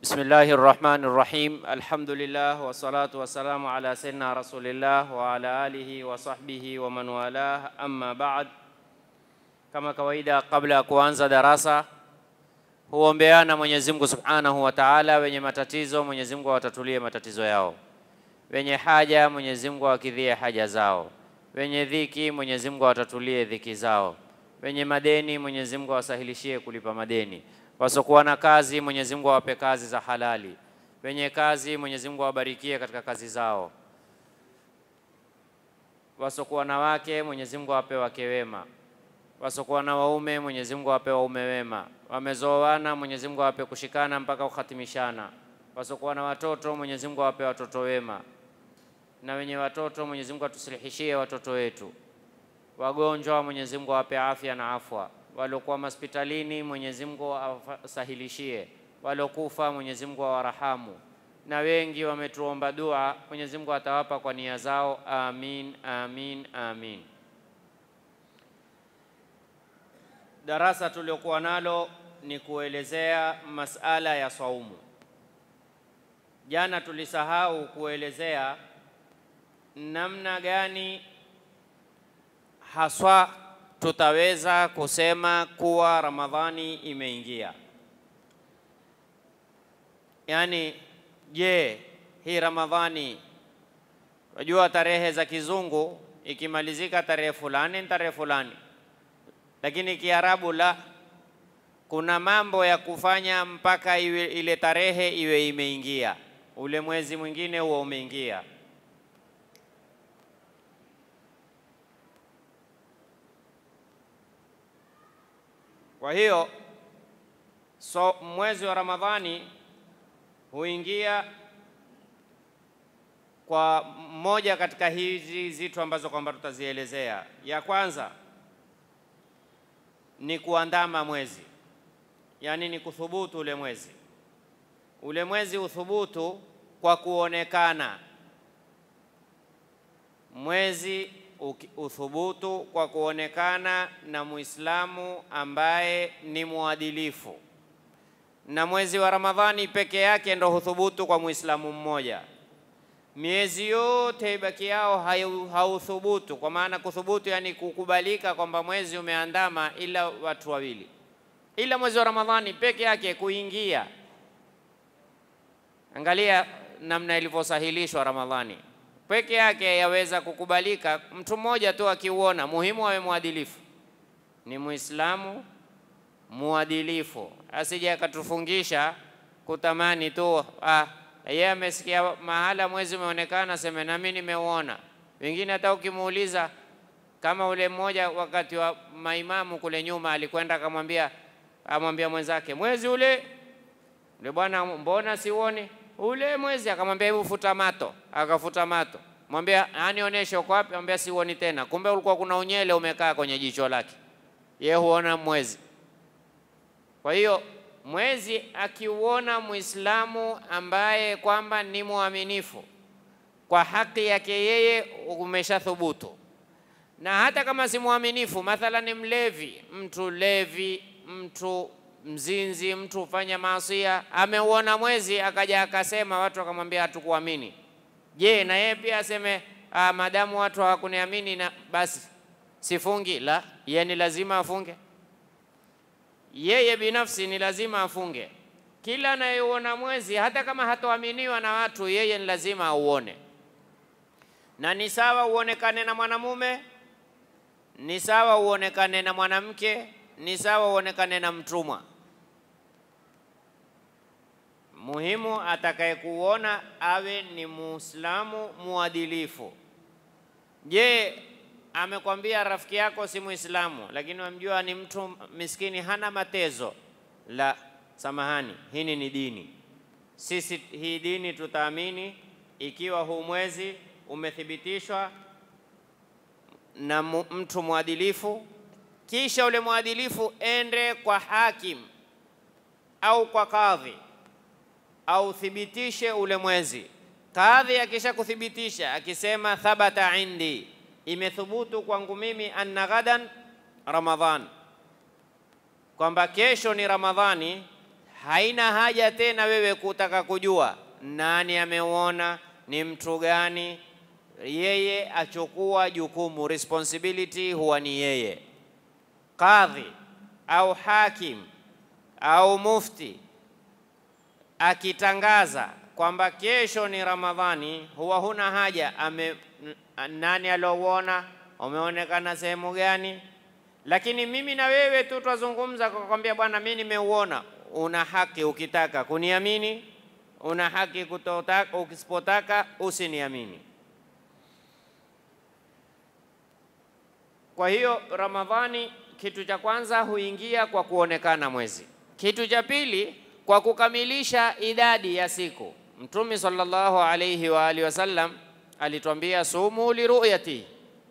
Bismillahi rahmani rahim. Alhamdulillah wassalatu wassalamu ala sayyidina rasulillah wa ala alihi wa sahbihi wa man walah, amma ba'd. Kama kawaida, kabla ya kuanza darasa, huombeana Mwenyezi Mungu subhanahu wa ta'ala. Wenye matatizo Mwenyezi Mungu awatatulie matatizo yao, wenye haja Mwenyezi Mungu awakidhie haja zao, wenye dhiki Mwenyezi Mungu awatatulie dhiki zao, wenye madeni Mwenyezi Mungu awasahilishie kulipa madeni wasokuwa na kazi Mwenyezi Mungu awape kazi za halali, wenye kazi Mwenyezi Mungu awabarikie katika kazi zao, wasokuwa na wake Mwenyezi Mungu awape wake wema, wasokuwa na waume Mwenyezi Mungu awape waume wema, wamezoana Mwenyezi Mungu awape kushikana mpaka kuhatimishana, wasokuwa na watoto Mwenyezi Mungu awape watoto wema, na wenye watoto Mwenyezi Mungu atusilihishie watoto wetu, wagonjwa Mwenyezi Mungu awape afya na afwa waliokuwa hospitalini Mwenyezi Mungu awasahilishie, waliokufa Mwenyezi Mungu awarahamu, na wengi wametuomba dua, Mwenyezi Mungu atawapa kwa nia zao. Amin, amin, amin. Darasa tuliokuwa nalo ni kuelezea masala ya saumu. Jana tulisahau kuelezea namna gani haswa tutaweza kusema kuwa Ramadhani imeingia. Yaani, je, hii Ramadhani, wajua tarehe za kizungu ikimalizika tarehe fulani ni tarehe fulani, lakini Kiarabu la, kuna mambo ya kufanya mpaka iwe, ile tarehe iwe imeingia, ule mwezi mwingine huo umeingia. Kwa hiyo so, mwezi wa Ramadhani huingia kwa moja katika hizi zitu ambazo kwamba tutazielezea. Ya kwanza ni kuandama mwezi, yaani ni kuthubutu ule mwezi. Ule mwezi uthubutu kwa kuonekana, mwezi uthubutu kwa kuonekana na Muislamu ambaye ni mwadilifu, na mwezi wa Ramadhani peke yake ndo huthubutu kwa Muislamu mmoja. Miezi yote ibaki yao hauthubutu, kwa maana kuthubutu, yani kukubalika kwamba mwezi umeandama, ila watu wawili, ila mwezi wa Ramadhani peke yake kuingia. Angalia namna ilivyosahilishwa Ramadhani peke yake yaweza kukubalika, mtu mmoja tu akiuona. Muhimu awe mwadilifu, ni Muislamu mwadilifu, asije akatufungisha kutamani tu ah, yeye amesikia mahala mwezi umeonekana, seme nami nimeuona. Wengine hata ukimuuliza kama ule mmoja wakati wa maimamu kule nyuma alikwenda akamwambia, amwambia mwenzake mwezi ule ule, bwana, mbona siuoni ule mwezi? Akamwambia hebu futa mato. Akafuta mato, mwambia anionyeshe uko wapi? Mwambia siuoni tena. Kumbe ulikuwa kuna unyele umekaa kwenye jicho lake, ye huona mwezi. Kwa hiyo mwezi akiuona Muislamu ambaye kwamba ni mwaminifu kwa haki yake yeye, umeshathubutu. Na hata kama si mwaminifu, mathalan ni mlevi, mtu levi, mtu mzinzi, mtu ufanya maasia, ameuona mwezi akaja akasema, watu wakamwambia hatukuamini. Je, na yeye pia aseme ah, madamu watu hawakuniamini na basi sifungi? La, yeye ni lazima afunge. Yeye binafsi ni lazima afunge. Kila anayeuona mwezi, hata kama hatoaminiwa na watu, yeye ni lazima auone, na ni sawa uonekane na mwanamume, ni sawa uonekane na mwanamke, ni sawa uonekane na mtumwa Muhimu atakayekuona awe ni Muislamu muadilifu. Je, amekwambia rafiki yako si Muislamu, lakini wamjua ni mtu miskini, hana matezo? La, samahani, hii ni dini. Sisi hii dini tutaamini ikiwa huu mwezi umethibitishwa na mtu mwadilifu, kisha ule mwadilifu ende kwa hakim au kwa kadhi au thibitishe ule mwezi. Kadhi akisha kuthibitisha akisema thabata indi, imethubutu kwangu mimi, anna ghadan Ramadhan, kwamba kesho ni Ramadhani, haina haja tena wewe kutaka kujua nani ameuona, ni mtu gani. Yeye achukua jukumu, responsibility huwa ni yeye. Kadhi au hakim au mufti akitangaza kwamba kesho ni Ramadhani, huwa huna haja ame, nani aliouona, umeonekana sehemu gani. Lakini mimi na wewe tu twazungumza kwa kwambia, bwana, mimi nimeuona. Una haki ukitaka kuniamini, una haki kutotaka, ukisipotaka usiniamini. Kwa hiyo Ramadhani, kitu cha kwanza huingia kwa kuonekana mwezi. Kitu cha pili kwa kukamilisha idadi ya siku. Mtume sallallahu alayhi wa alihi wasallam alituambia sumu liruyati,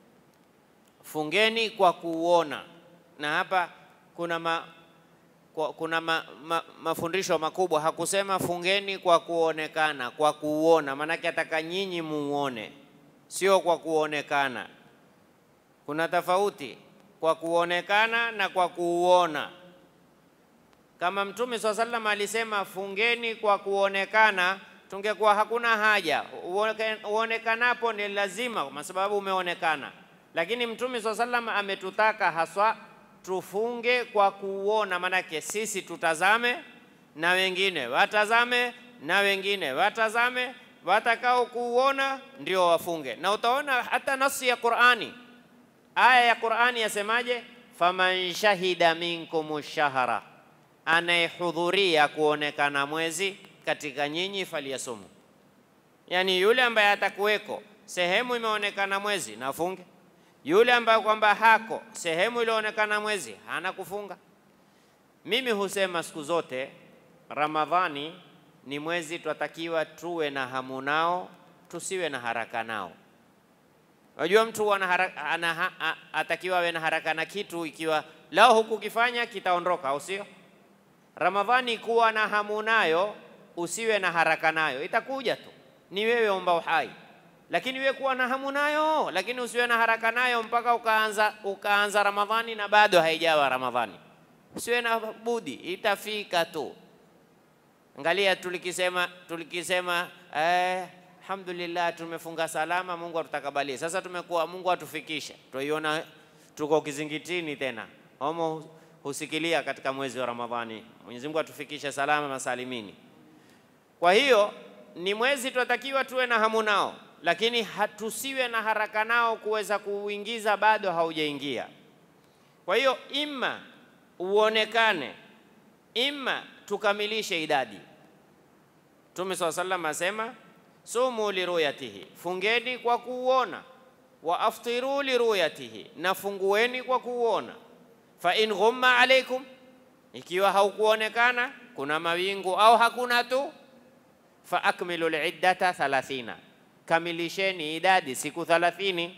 fungeni kwa kuuona. Na hapa kuna ma, kwa, kuna ma, ma, mafundisho makubwa. Hakusema fungeni kwa kuonekana, kwa kuuona, maanake ataka nyinyi muone, sio kwa kuonekana. Kuna tofauti kwa kuonekana na kwa kuuona. Kama Mtume swalla sallam alisema fungeni kwa kuonekana, tungekuwa hakuna haja. Uonekanapo ni lazima, kwa sababu umeonekana. Lakini Mtume swalla sallam ametutaka haswa tufunge kwa kuuona, maanake sisi tutazame na wengine watazame na wengine watazame, watakao kuuona ndio wafunge. Na utaona hata nasi ya Qur'ani, aya ya Qur'ani yasemaje? faman shahida minkum shahra anayehudhuria kuonekana mwezi katika nyinyi faliyasumu, yaani yule ambaye atakuweko sehemu imeonekana mwezi na afunge. Yule ambaye kwamba hako sehemu ilioonekana mwezi hana kufunga. Mimi husema siku zote Ramadhani ni mwezi twatakiwa tuwe na hamu nao, tusiwe na haraka nao. Unajua mtu ana atakiwa awe na haraka na kitu ikiwa lao hukukifanya kitaondoka, au sio? Ramadhani kuwa na hamu nayo, usiwe na haraka nayo, itakuja tu, ni wewe omba uhai. Lakini wewe kuwa na hamu nayo, lakini usiwe na haraka nayo mpaka ukaanza, ukaanza Ramadhani na bado haijawa Ramadhani. Usiwe na budi, itafika tu. Angalia tulikisema, tulikisema eh, alhamdulillah tumefunga salama, Mungu atutakabalie. Sasa tumekuwa Mungu atufikishe, tuiona tuko kizingitini tena homo husikilia katika mwezi wa Ramadhani. Mwenyezi Mungu atufikishe salama masalimini. Kwa hiyo ni mwezi tunatakiwa tuwe na hamu nao, lakini hatusiwe na haraka nao kuweza kuuingiza bado haujaingia. Kwa hiyo imma uonekane, imma tukamilishe idadi. Mtume swalla sallam asema sumu liruyatihi, fungeni kwa kuuona, wa aftiru liruyatihi, na fungueni kwa kuuona fa in ghumma alaikum, ikiwa haukuonekana kuna mawingu au hakuna tu, fa akmilu liddata thalathina, kamilisheni idadi siku thalathini.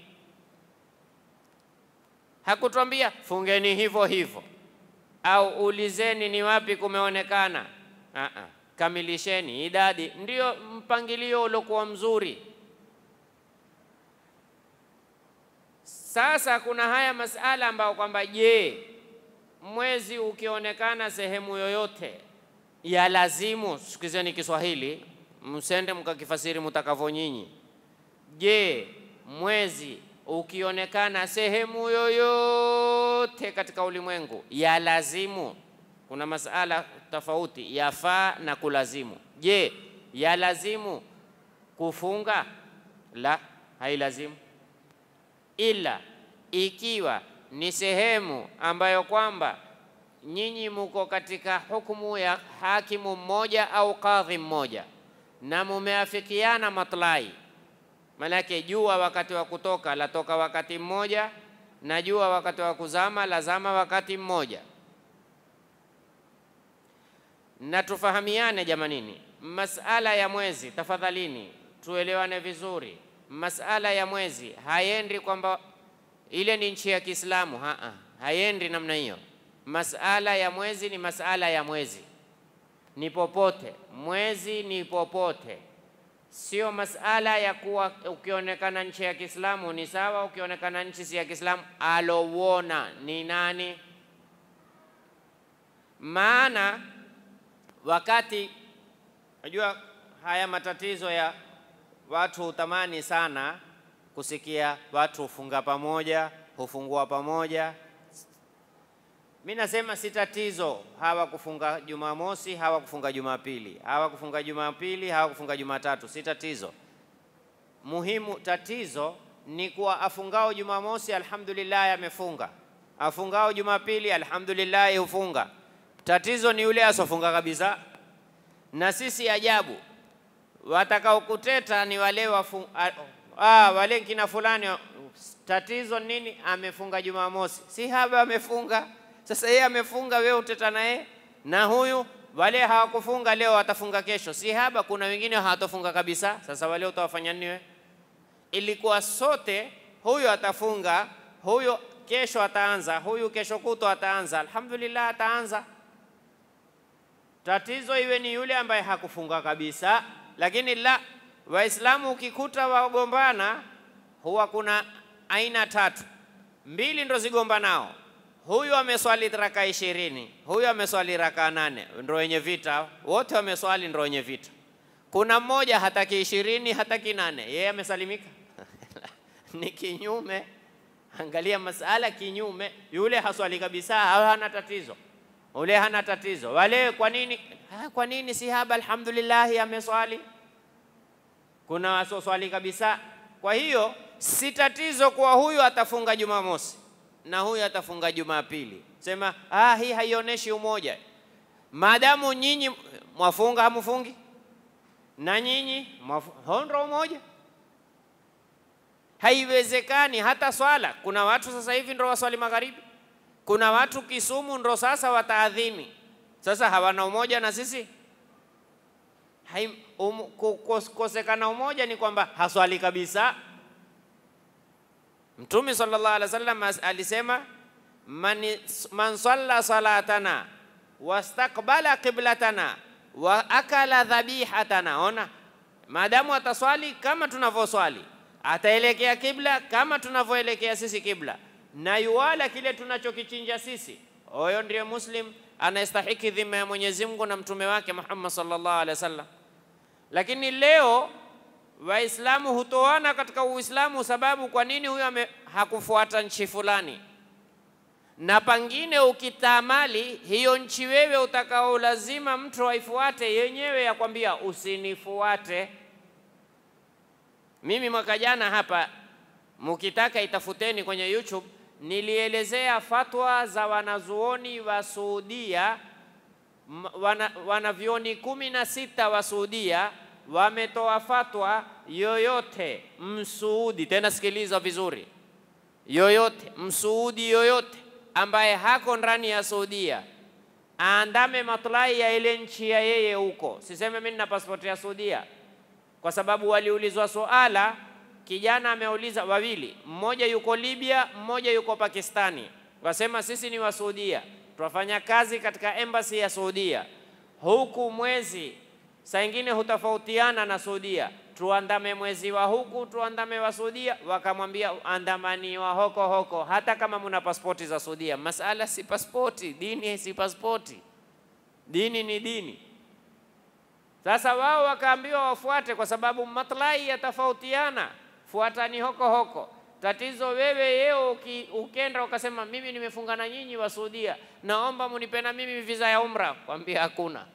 Hakutwambia fungeni hivyo hivyo au ulizeni ni wapi kumeonekana. Aa, kamilisheni idadi, ndio mpangilio uliokuwa mzuri. Sasa kuna haya masala ambayo kwamba je, mwezi ukionekana sehemu yoyote ya lazimu, sikizeni Kiswahili, msende mkakifasiri mtakavyo nyinyi. Je, mwezi ukionekana sehemu yoyote katika ulimwengu ya lazimu, kuna masala tofauti, yafaa na kulazimu. Je, ya lazimu kufunga? La, hailazimu ila ikiwa ni sehemu ambayo kwamba nyinyi muko katika hukumu ya hakimu mmoja au kadhi mmoja na mumeafikiana matlai, manake jua wakati wa kutoka latoka wakati mmoja na jua wakati wa kuzama lazama wakati mmoja, na tufahamiane jamanini, masala ya mwezi, tafadhalini tuelewane vizuri. Masala ya mwezi haendi kwamba ile ni nchi ya Kiislamu, haa, haendi namna hiyo. Masala ya mwezi ni masala ya mwezi, ni popote. Mwezi ni popote, sio masala ya kuwa ukionekana nchi ya Kiislamu ni sawa, ukionekana nchi si ya Kiislamu alouona ni nani? Maana wakati najua haya matatizo ya watu hutamani sana kusikia watu hufunga pamoja, hufungua pamoja. Mi nasema si tatizo hawa kufunga Jumamosi, hawa kufunga Jumapili, hawa kufunga Jumapili, hawa kufunga Jumatatu, si tatizo. Muhimu tatizo ni kuwa afungao Jumamosi, alhamdulillah amefunga, afungao Jumapili, alhamdulillah hufunga. Tatizo ni yule asofunga kabisa. Na sisi ajabu, watakaokuteta ni wale wafu, a, ah, wale kina fulani. Tatizo nini? Amefunga Jumamosi, si haba amefunga. Sasa yeye amefunga, wewe uteta naye na huyu wale hawakufunga leo watafunga kesho, si haba. Kuna wengine hawatofunga kabisa. Sasa wale utawafanya nini wewe? Ilikuwa sote, huyu atafunga, huyu kesho ataanza, huyu kesho kutwa ataanza, alhamdulillah ataanza. Tatizo iwe ni yule ambaye hakufunga kabisa. Lakini la Waislamu, ukikuta wagombana, huwa kuna aina tatu, mbili ndo zigombanao huyu ameswali raka ishirini, huyu ameswali raka nane, ndo wenye vita wote, wameswali ndo wenye vita. Kuna mmoja hataki ishirini, hataki nane, yeye amesalimika ni kinyume. Angalia masala kinyume, yule haswali kabisa, hana tatizo, ule hana tatizo. Wale kwa nini? Ha, kwa nini si haba? Alhamdulillah ameswali. Kuna wasoswali kabisa. Kwa hiyo si tatizo kwa huyu atafunga Jumamosi na huyu atafunga Jumapili. Sema ah, hii haionyeshi umoja. Maadamu nyinyi mwafunga hamufungi na nyinyi ndo umoja, haiwezekani. Hata swala, kuna watu sasa hivi ndo waswali magharibi, kuna watu Kisumu ndo sasa wataadhini. Sasa hawana umoja na sisi um, kukosekana umoja ni kwamba haswali kabisa. Mtume sallallahu alaihi wasallam alisema man, man salla salatana wastaqbala qiblatana wa akala dhabihatana. Ona, maadamu ataswali kama tunavyoswali, ataelekea kibla kama tunavyoelekea sisi kibla, na yuwala kile tunachokichinja sisi, huyo ndiye muslim anayestahiki dhima ya Mwenyezi Mungu na mtume wake Muhammad sallallahu alaihi wasallam. Lakini leo Waislamu hutoana katika Uislamu sababu kwa nini huyo hakufuata nchi fulani, na pangine ukitamali hiyo nchi wewe utakao lazima mtu aifuate yenyewe yakwambia usinifuate mimi. Mwaka jana hapa, mukitaka itafuteni kwenye YouTube, nilielezea fatwa za wanazuoni wa Saudia, wana, wanavyoni kumi na sita wa Saudia wametoa fatwa yoyote msuudi, tena sikiliza vizuri, yoyote msuudi yoyote ambaye hako ndani ya Saudia aandame maslahi ya ile nchi ya yeye huko. Siseme mimi nina pasipoti ya Saudia, kwa sababu waliulizwa suala, kijana ameuliza wawili, mmoja yuko Libya, mmoja yuko Pakistani, wasema sisi ni wa Saudia, twafanya kazi katika embassy ya Saudia, huku mwezi saa ingine hutofautiana na Saudia, tuandame mwezi wa huku, tuandame wa Saudia. Wakamwambia andamani wa hoko hoko, hata kama muna pasipoti za Saudia. Masala si pasipoti, dini si pasipoti, dini ni dini. Sasa wao wakaambiwa wafuate, kwa sababu maslahi yatofautiana, fuatani hoko hoko. Tatizo wewe yeo ukenda ukasema mimi nimefunga na nyinyi wa Saudia, naomba munipe na mimi visa ya umra, kwambia hakuna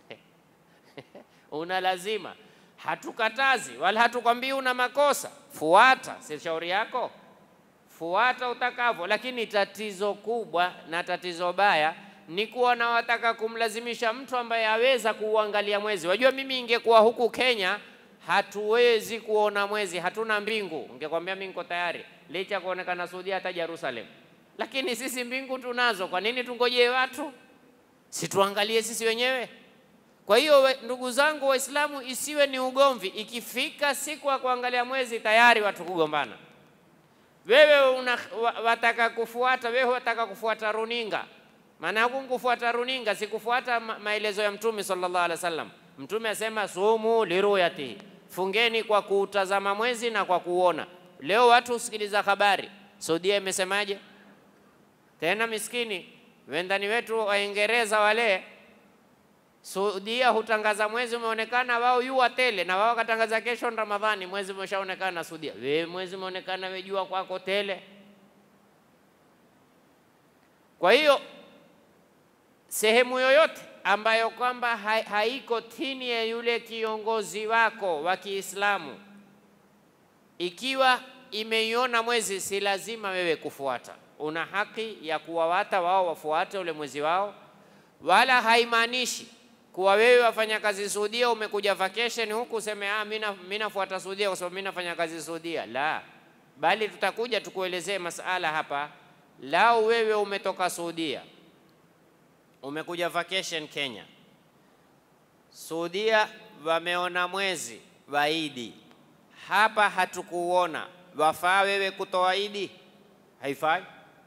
una lazima. Hatukatazi wala hatukwambii una makosa, fuata, si shauri yako, fuata utakavyo. Lakini tatizo kubwa na tatizo baya ni kuwa na wataka kumlazimisha mtu ambaye aweza kuuangalia mwezi. Wajua, mimi ingekuwa huku Kenya hatuwezi kuona mwezi, hatuna mbingu, ningekwambia mimi niko tayari, licha kuonekana Saudia hata Jerusalem, lakini sisi mbingu tunazo. Kwa nini tungojee watu? Si tuangalie sisi wenyewe. Kwa hiyo ndugu zangu Waislamu, isiwe ni ugomvi. Ikifika siku ya kuangalia mwezi, tayari watu kugombana. Wewe una, wataka kufuata wewe wataka kufuata runinga, maana huku kufuata runinga si kufuata ma maelezo ya Mtume sallallahu alaihi wasallam. Mtume asema sumu liruyatihi, fungeni kwa kuutazama mwezi na kwa kuona. Leo watu husikiliza habari, Saudia imesemaje? Tena miskini wendani wetu Waingereza wale Saudia hutangaza mwezi umeonekana, wao yua tele, na wao wakatangaza kesho ni Ramadhani, mwezi umeshaonekana Saudia. Wewe mwezi umeonekana, wewe jua kwako tele. Kwa hiyo sehemu yoyote ambayo kwamba ha haiko chini ya yule kiongozi wako wa Kiislamu, ikiwa imeiona mwezi, si lazima wewe kufuata. Una haki ya kuwawata wao wafuate ule mwezi wao, wala haimaanishi kuwa wewe wafanya kazi Saudia, umekuja vacation huku useme ah, mimi nafuata Saudia kwa sababu mimi nafanya kazi Saudia. La, bali tutakuja tukuelezee masala hapa. Lau wewe umetoka Saudia umekuja vacation Kenya, Saudia wameona mwezi wa Idi, hapa hatukuona, wafaa wewe kutoa Idi? Haifai.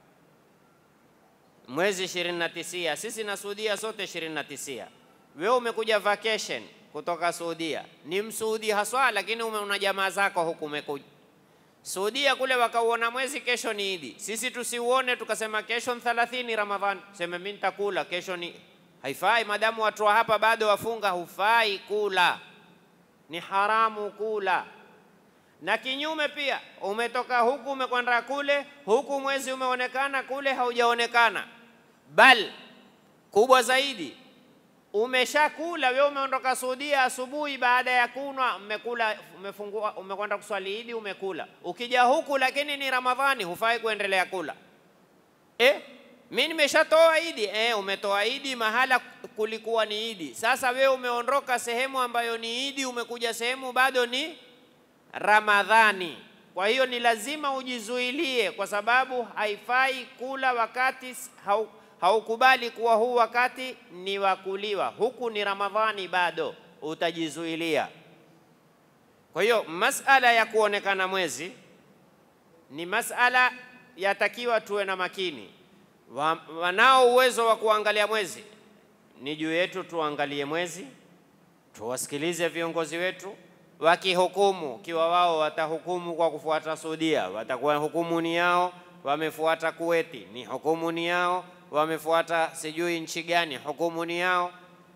Mwezi ishirini na tisia, sisi na Saudia sote ishirini na tisia. Wewe umekuja vacation kutoka Saudia, ni msuudi haswa, lakini una jamaa zako huku umekuja Saudia kule wakauona mwezi, kesho ni Idi. Sisi tusiuone tukasema kesho ni 30 Ramadhani, sema mimi nitakula kesho ni haifai. Madamu watu wa hapa bado wafunga, hufai kula, ni haramu kula. Na kinyume pia, umetoka huku umekwenda kule, huku mwezi umeonekana, kule haujaonekana. Bal kubwa zaidi, umeshakula wewe, umeondoka Saudia asubuhi, baada ya kunwa mmekula, umefungua, umekwenda kuswali Idi, umekula. Ukija huku lakini ni Ramadhani, hufai kuendelea kula. Eh, mimi nimeshatoa Idi. Eh, umetoa Idi mahala kulikuwa ni Idi. Sasa wewe umeondoka sehemu ambayo ni Idi, umekuja sehemu bado ni Ramadhani. Kwa hiyo ni lazima ujizuilie, kwa sababu haifai kula wakati hau haukubali kuwa huu wakati ni wa kuliwa, huku ni Ramadhani bado, utajizuilia. Kwa hiyo masala ya kuonekana mwezi ni masala yatakiwa tuwe na makini. Wa, wanao uwezo wa kuangalia mwezi, ni juu yetu tuangalie mwezi, tuwasikilize viongozi wetu wakihukumu. Kiwa wao watahukumu kwa kufuata Saudia, watakuwa hukumu ni yao, wamefuata Kuweti, ni hukumu ni yao wamefuata sijui nchi gani, hukumu ni yao.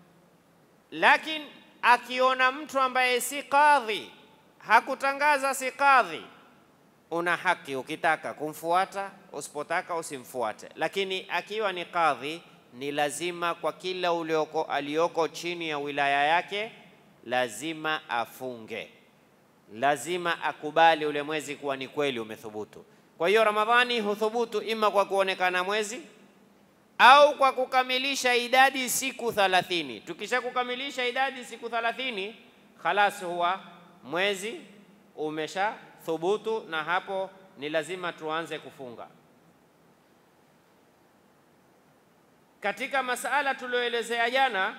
Lakini akiona mtu ambaye si kadhi, hakutangaza si kadhi, una haki ukitaka kumfuata, usipotaka usimfuate. Lakini akiwa ni kadhi, ni lazima kwa kila ulioko alioko chini ya wilaya yake, lazima afunge, lazima akubali ule mwezi kuwa ni kweli umethubutu. Kwa hiyo Ramadhani huthubutu ima kwa kuonekana mwezi au kwa kukamilisha idadi siku thalathini. Tukisha kukamilisha idadi siku thalathini, khalas huwa mwezi umesha thubutu, na hapo ni lazima tuanze kufunga. Katika masala tulioelezea jana,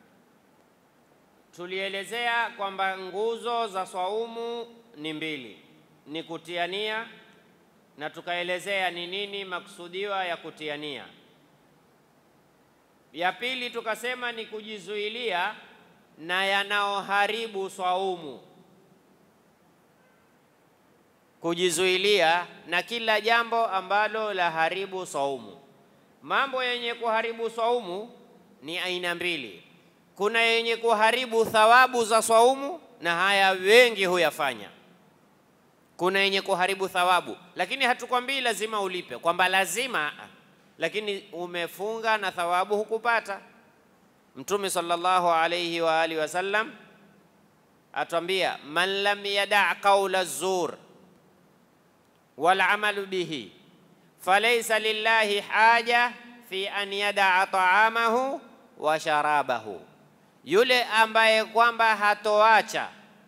tulielezea kwamba nguzo za swaumu ni mbili, ni kutia nia na tukaelezea ni nini maksudiwa ya kutia nia. Ya pili tukasema ni kujizuilia na yanaoharibu swaumu, kujizuilia na kila jambo ambalo la haribu swaumu. Mambo yenye kuharibu swaumu ni aina mbili. Kuna yenye kuharibu thawabu za swaumu, na haya wengi huyafanya. Kuna yenye kuharibu thawabu, lakini hatukwambii lazima ulipe, kwamba lazima lakini umefunga na thawabu hukupata. Mtume sallallahu alayhi wa alihi wasallam atwambia, man lam yada qaula zur wal amalu bihi falaysa lillahi haja fi an yadaa taamahu wa sharabahu, yule ambaye kwamba hatoacha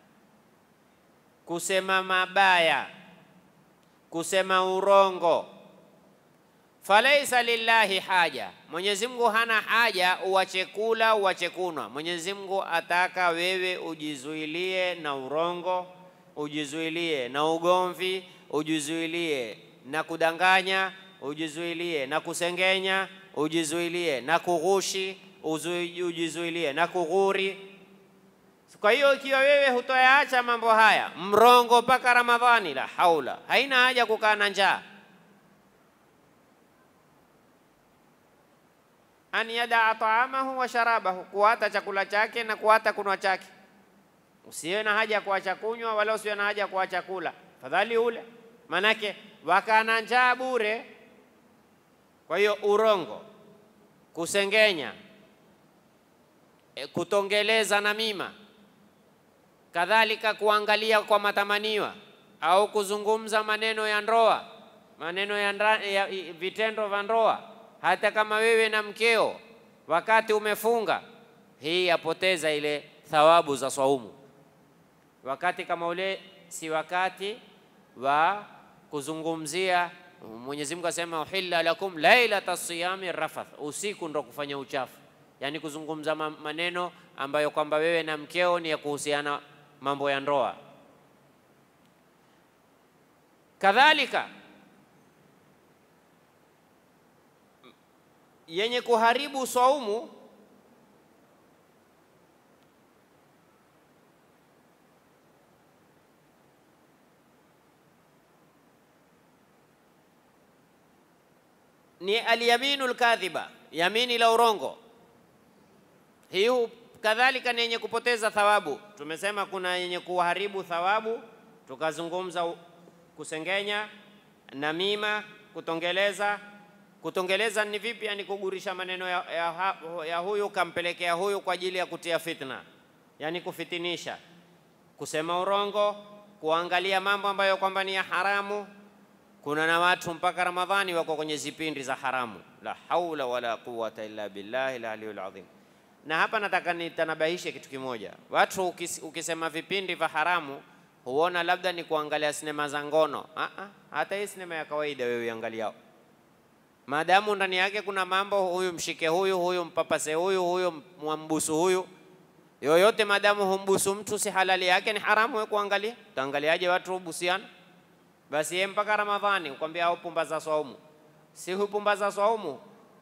kusema mabaya, kusema urongo falaisa lillahi haja, Mwenyezi Mungu hana haja uwache kula uwache kunwa. Mwenyezi Mungu ataka wewe ujizuilie na urongo, ujizuilie na ugomvi, ujizuilie na kudanganya, ujizuilie na kusengenya, ujizuilie na kughushi, ujizuilie na kughuri. Kwa hiyo ikiwa wewe hutoyaacha mambo haya, mrongo mpaka Ramadhani, la haula, haina haja kukaa na njaa an yadaa taamahu wa sharabahu, kuata chakula chake na kuata kunwa chake. Usiwe na haja ya kuacha kunywa wala usiwe na haja ya kuacha kula, fadhali ule, manake wakana njaa bure. Kwa hiyo urongo, kusengenya, e, kutongeleza na mima, kadhalika kuangalia kwa matamaniwa au kuzungumza maneno ya ndoa, maneno ya, ndra, ya i- vitendo vya ndoa, hata kama wewe na mkeo wakati umefunga, hii yapoteza ile thawabu za swaumu. Wakati kama ule si wakati wa kuzungumzia. Mwenyezi Mungu asema uhilla lakum lailata siyami rafath, usiku ndo kufanya uchafu, yaani kuzungumza ma- maneno ambayo kwamba wewe na mkeo ni ya kuhusiana mambo ya ndoa. Kadhalika yenye kuharibu swaumu ni alyaminu lkadhiba, yamini la urongo. Hii hu- kadhalika ni yenye kupoteza thawabu. Tumesema kuna yenye kuharibu thawabu, tukazungumza u- kusengenya, namima, kutongeleza. Kutongeleza ni vipi? Yani kugurisha maneno ya, ya, ha- ya huyu kampelekea huyu kwa ajili ya kutia fitna, yani kufitinisha, kusema urongo, kuangalia mambo ambayo kwamba ni ya haramu. Kuna na watu mpaka Ramadhani wako kwenye zipindi za haramu. La haula wala quwwata illa billahi al-aliyyil azim. Na hapa nataka nitanabahishe kitu kimoja. Watu ukis, ukisema vipindi vya haramu huona labda ni kuangalia sinema za ngono. Ah ah, hata hii sinema ya kawaida wewe iangaliao, maadamu ndani yake kuna mambo, huyu mshike huyu, huyu mpapase huyu, huyu mwambusu huyu, yoyote maadamu humbusu mtu si halali yake, ni haramu wewe kuangalia. Utaangaliaje watu hubusiana? Basi yeye mpaka Ramadhani ukwambia hupumbaza swaumu, si hupumbaza swaumu,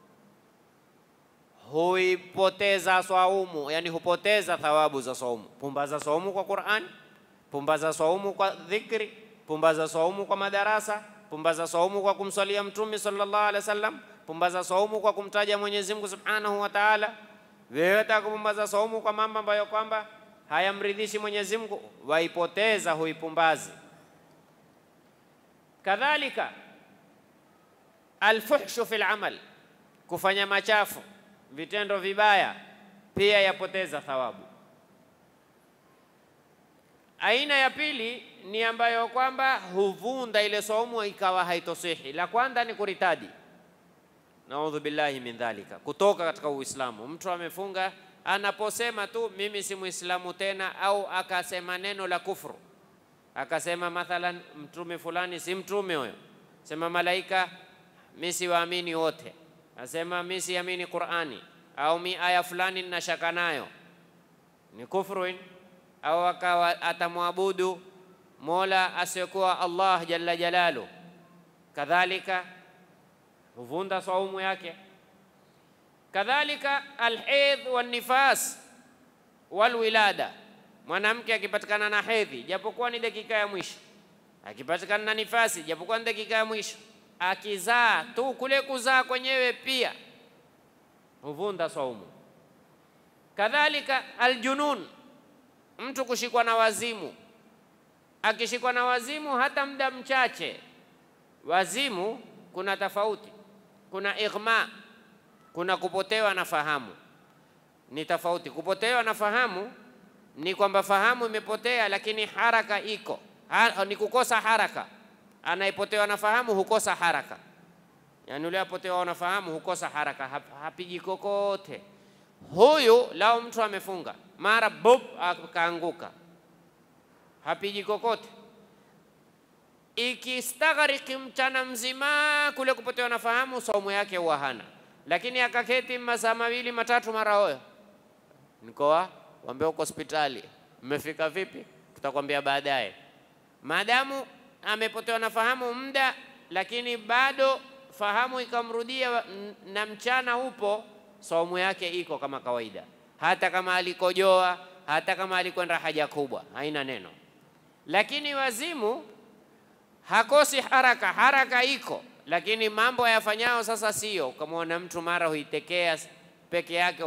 huipoteza swaumu, yani hupoteza thawabu za swaumu. Pumbaza swaumu kwa Qur'an, pumbaza swaumu kwa dhikri, pumbaza swaumu kwa madarasa, pumbaza swaumu kwa kumswalia Mtume sallallahu alaihi wasallam, pumbaza swaumu kwa kumtaja Mwenyezi Mungu subhanahu wa ta'ala. Wewe wataka kupumbaza swaumu kwa mambo ambayo kwamba hayamridhishi Mwenyezi Mungu, waipoteza, huipumbazi. Kadhalika alfuhshu fil amal, kufanya machafu, vitendo vibaya pia yapoteza thawabu. Aina ya pili ni ambayo kwamba huvunda ile saumu ikawa haitosihi. La kwanza ni kuritadi, naudhu billahi min dhalika, kutoka katika Uislamu. Mtu amefunga anaposema tu mimi si Muislamu tena, au akasema neno la kufru akasema mathalan mtume fulani si mtume huyo, sema malaika mi siwaamini wote, asema mi siamini Qur'ani au mi aya fulani nina shaka nayo, ni kufru. Au akawa atamwabudu mola asiyekuwa Allah jalla jalalu, kadhalika huvunda saumu yake. Kadhalika alhidh wan nifas wal wilada mwanamke akipatikana na hedhi japokuwa ni dakika ya mwisho, akipatikana na nifasi japokuwa ni dakika ya mwisho, akizaa tu kule kuzaa kwenyewe pia huvunda saumu. Kadhalika aljunun, mtu kushikwa na wazimu. Akishikwa na wazimu hata muda mchache, wazimu kuna tofauti, kuna ighma, kuna kupotewa na fahamu, ni tofauti. Kupotewa na fahamu ni kwamba fahamu imepotea, lakini haraka iko ha, ni kukosa haraka. Anayepotewa na fahamu hukosa haraka, yaani yule apotewa na fahamu hukosa haraka, hap, hapigi kokote. Huyu lao mtu amefunga mara bob akaanguka, hapigi kokote. Ikistaghariki mchana mzima kule kupotewa na fahamu, saumu yake huwa hana, lakini akaketi masaa mawili matatu, mara hoyo nikoa wambia uko hospitali, mmefika vipi? Tutakwambia baadaye. Maadamu amepotewa na fahamu muda, lakini bado fahamu ikamrudia na mchana upo, saumu yake iko kama kawaida, hata kama alikojoa, hata kama alikwenda haja kubwa, haina neno. Lakini wazimu hakosi haraka, haraka iko, lakini mambo yafanyao sasa sio. Ukamwona mtu mara huitekea peke yake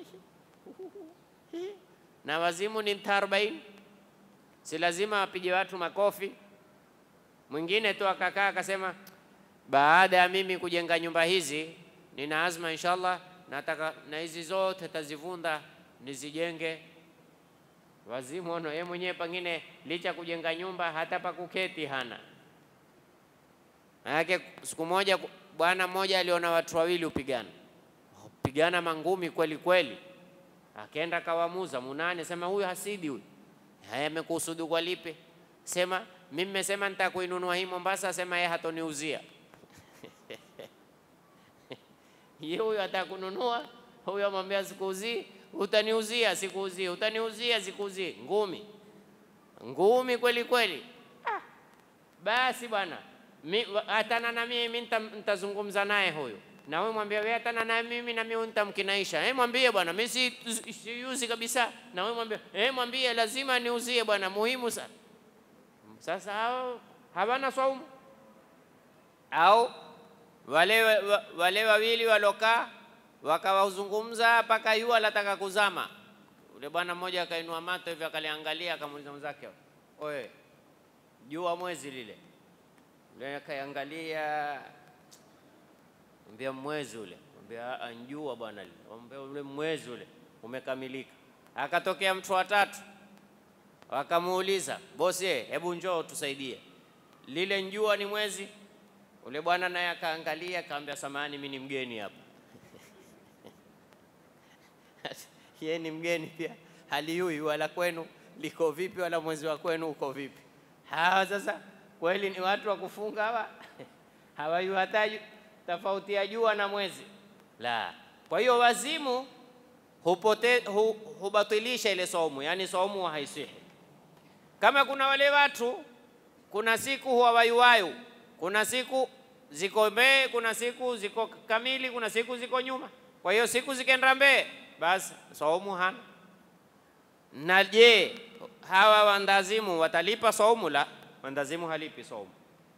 na wazimu ni mta arobaini, si lazima apige watu makofi. Mwingine tu akakaa akasema, baada ya mimi kujenga nyumba hizi, nina azma inshallah, nataka na hizi zote tazivunda nizijenge. Wazimu ono, yeye mwenyewe pengine licha kujenga nyumba hata pa kuketi hana. Manake siku moja bwana mmoja aliona watu wawili upigana pigana mangumi kweli kweli, akaenda kawamuza munane, sema huyu hasidi huyu. Haya, amekusudu kwa lipi? Sema mimi nimesema nitakuinunua hii Mombasa, sema yeye hatoniuzia ye huyo atakununua, huyo amwambia sikuuzii, utaniuzia, sikuuzii, utaniuzia, sikuuzii, ngumi ngumi kweli kweli. Ah, basi bwana hatana na mimi nitazungumza naye huyu na wewe mwambie wewe hatana na mimi na mimi nitamkinaisha. Eh, mwambie bwana mimi si siuzi kabisa. Na wewe mwambie eh, mwambie lazima niuzie bwana, muhimu sana. Sasa hao hawana saumu au wale wale wawili walokaa wakawazungumza mpaka yua lataka kuzama. Ule bwana mmoja akainua mato hivi akaliangalia, akamuuliza mwenzake, oye, jua mwezi lile ule akaiangalia Mwambia mwezi ule, mwambia njua bwana lile, mwambia ule mwezi ule umekamilika. Akatokea mtu wa tatu, wakamuuliza bosi, hebu njoo tusaidie, lile njua ni mwezi? Ule bwana naye akaangalia, akamwambia samahani, mimi ni mgeni hapa yeye ni mgeni pia, halijui wala kwenu liko vipi, wala mwezi wa kwenu uko vipi. Hawa sasa kweli ni watu wa kufunga hawa hawajui hata tofauti ya jua na mwezi la. Kwa hiyo wazimu hupote, hu, hubatilisha ile saumu, yani saumu haisihi. Kama kuna wale watu, kuna siku huwa wayuwayu, kuna siku ziko mbee, kuna siku ziko kamili, kuna siku ziko nyuma. Kwa hiyo siku zikenda mbee, basi saumu hana. Na je, hawa wandazimu watalipa saumu? La, wandazimu halipi saumu.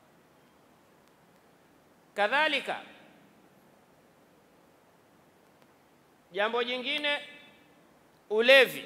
Kadhalika, jambo jingine, ulevi.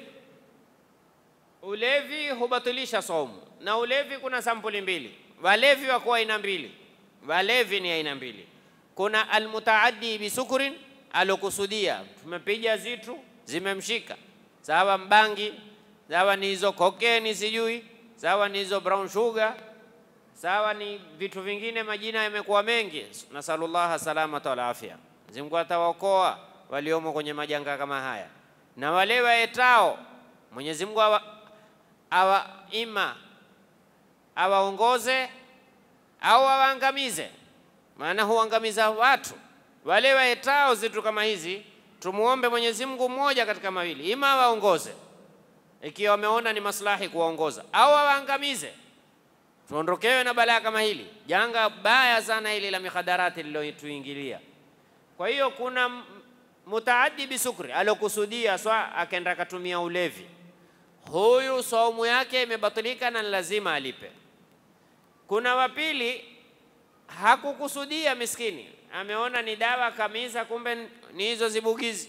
Ulevi hubatilisha saumu, na ulevi kuna sampuli mbili. Walevi wako aina mbili, walevi ni aina mbili. Kuna almutaaddi bisukurin, alokusudia, tumepiga zitu zimemshika, sawa mbangi, sawa ni hizo kokeni, sijui sawa ni hizo brown sugar sawa ni vitu vingine, majina yamekuwa mengi. Nasalullah salamata wal afya, Mwenyezi Mungu atawaokoa waliomo kwenye majanga kama haya, na wale waetao Mwenyezi Mungu awa, awa ima awaongoze au awaangamize, maana huangamiza watu. Wale waetao zitu kama hizi, tumuombe Mwenyezi Mungu mmoja katika mawili, ima awaongoze ikiwa wameona ni maslahi kuwaongoza, au awaangamize tuondokewe na balaa kama hili, janga baya sana hili la mikhadarati lilotuingilia. Kwa hiyo kuna mutaaddi bisukri alokusudia swa akaenda akatumia ulevi, huyu saumu yake imebatilika na lazima alipe. Kuna wapili hakukusudia, miskini ameona ni dawa kamisa, kumbe ni hizo zibugizi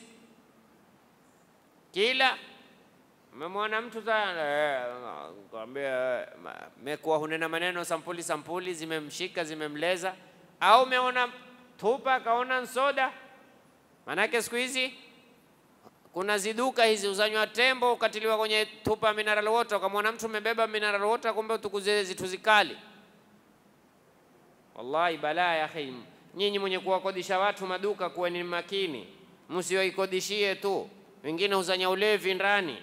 kila Umemwona mtu kwambia mekuwa hunena maneno sampuli sampuli, zimemshika zimemleza, au umeona tupa kaona nsoda. Manake siku hizi kuna ziduka hizi uzanywa tembo ukatiliwa kwenye tupa mineral water, ukamwona mtu umebeba mineral water, kumbe utukuze zitu zikali. Wallahi balaa ya akhi. Nyinyi mwenye kuwakodisha watu maduka, kuweni makini, msiwaikodishie tu, wengine uzanya ulevi ndani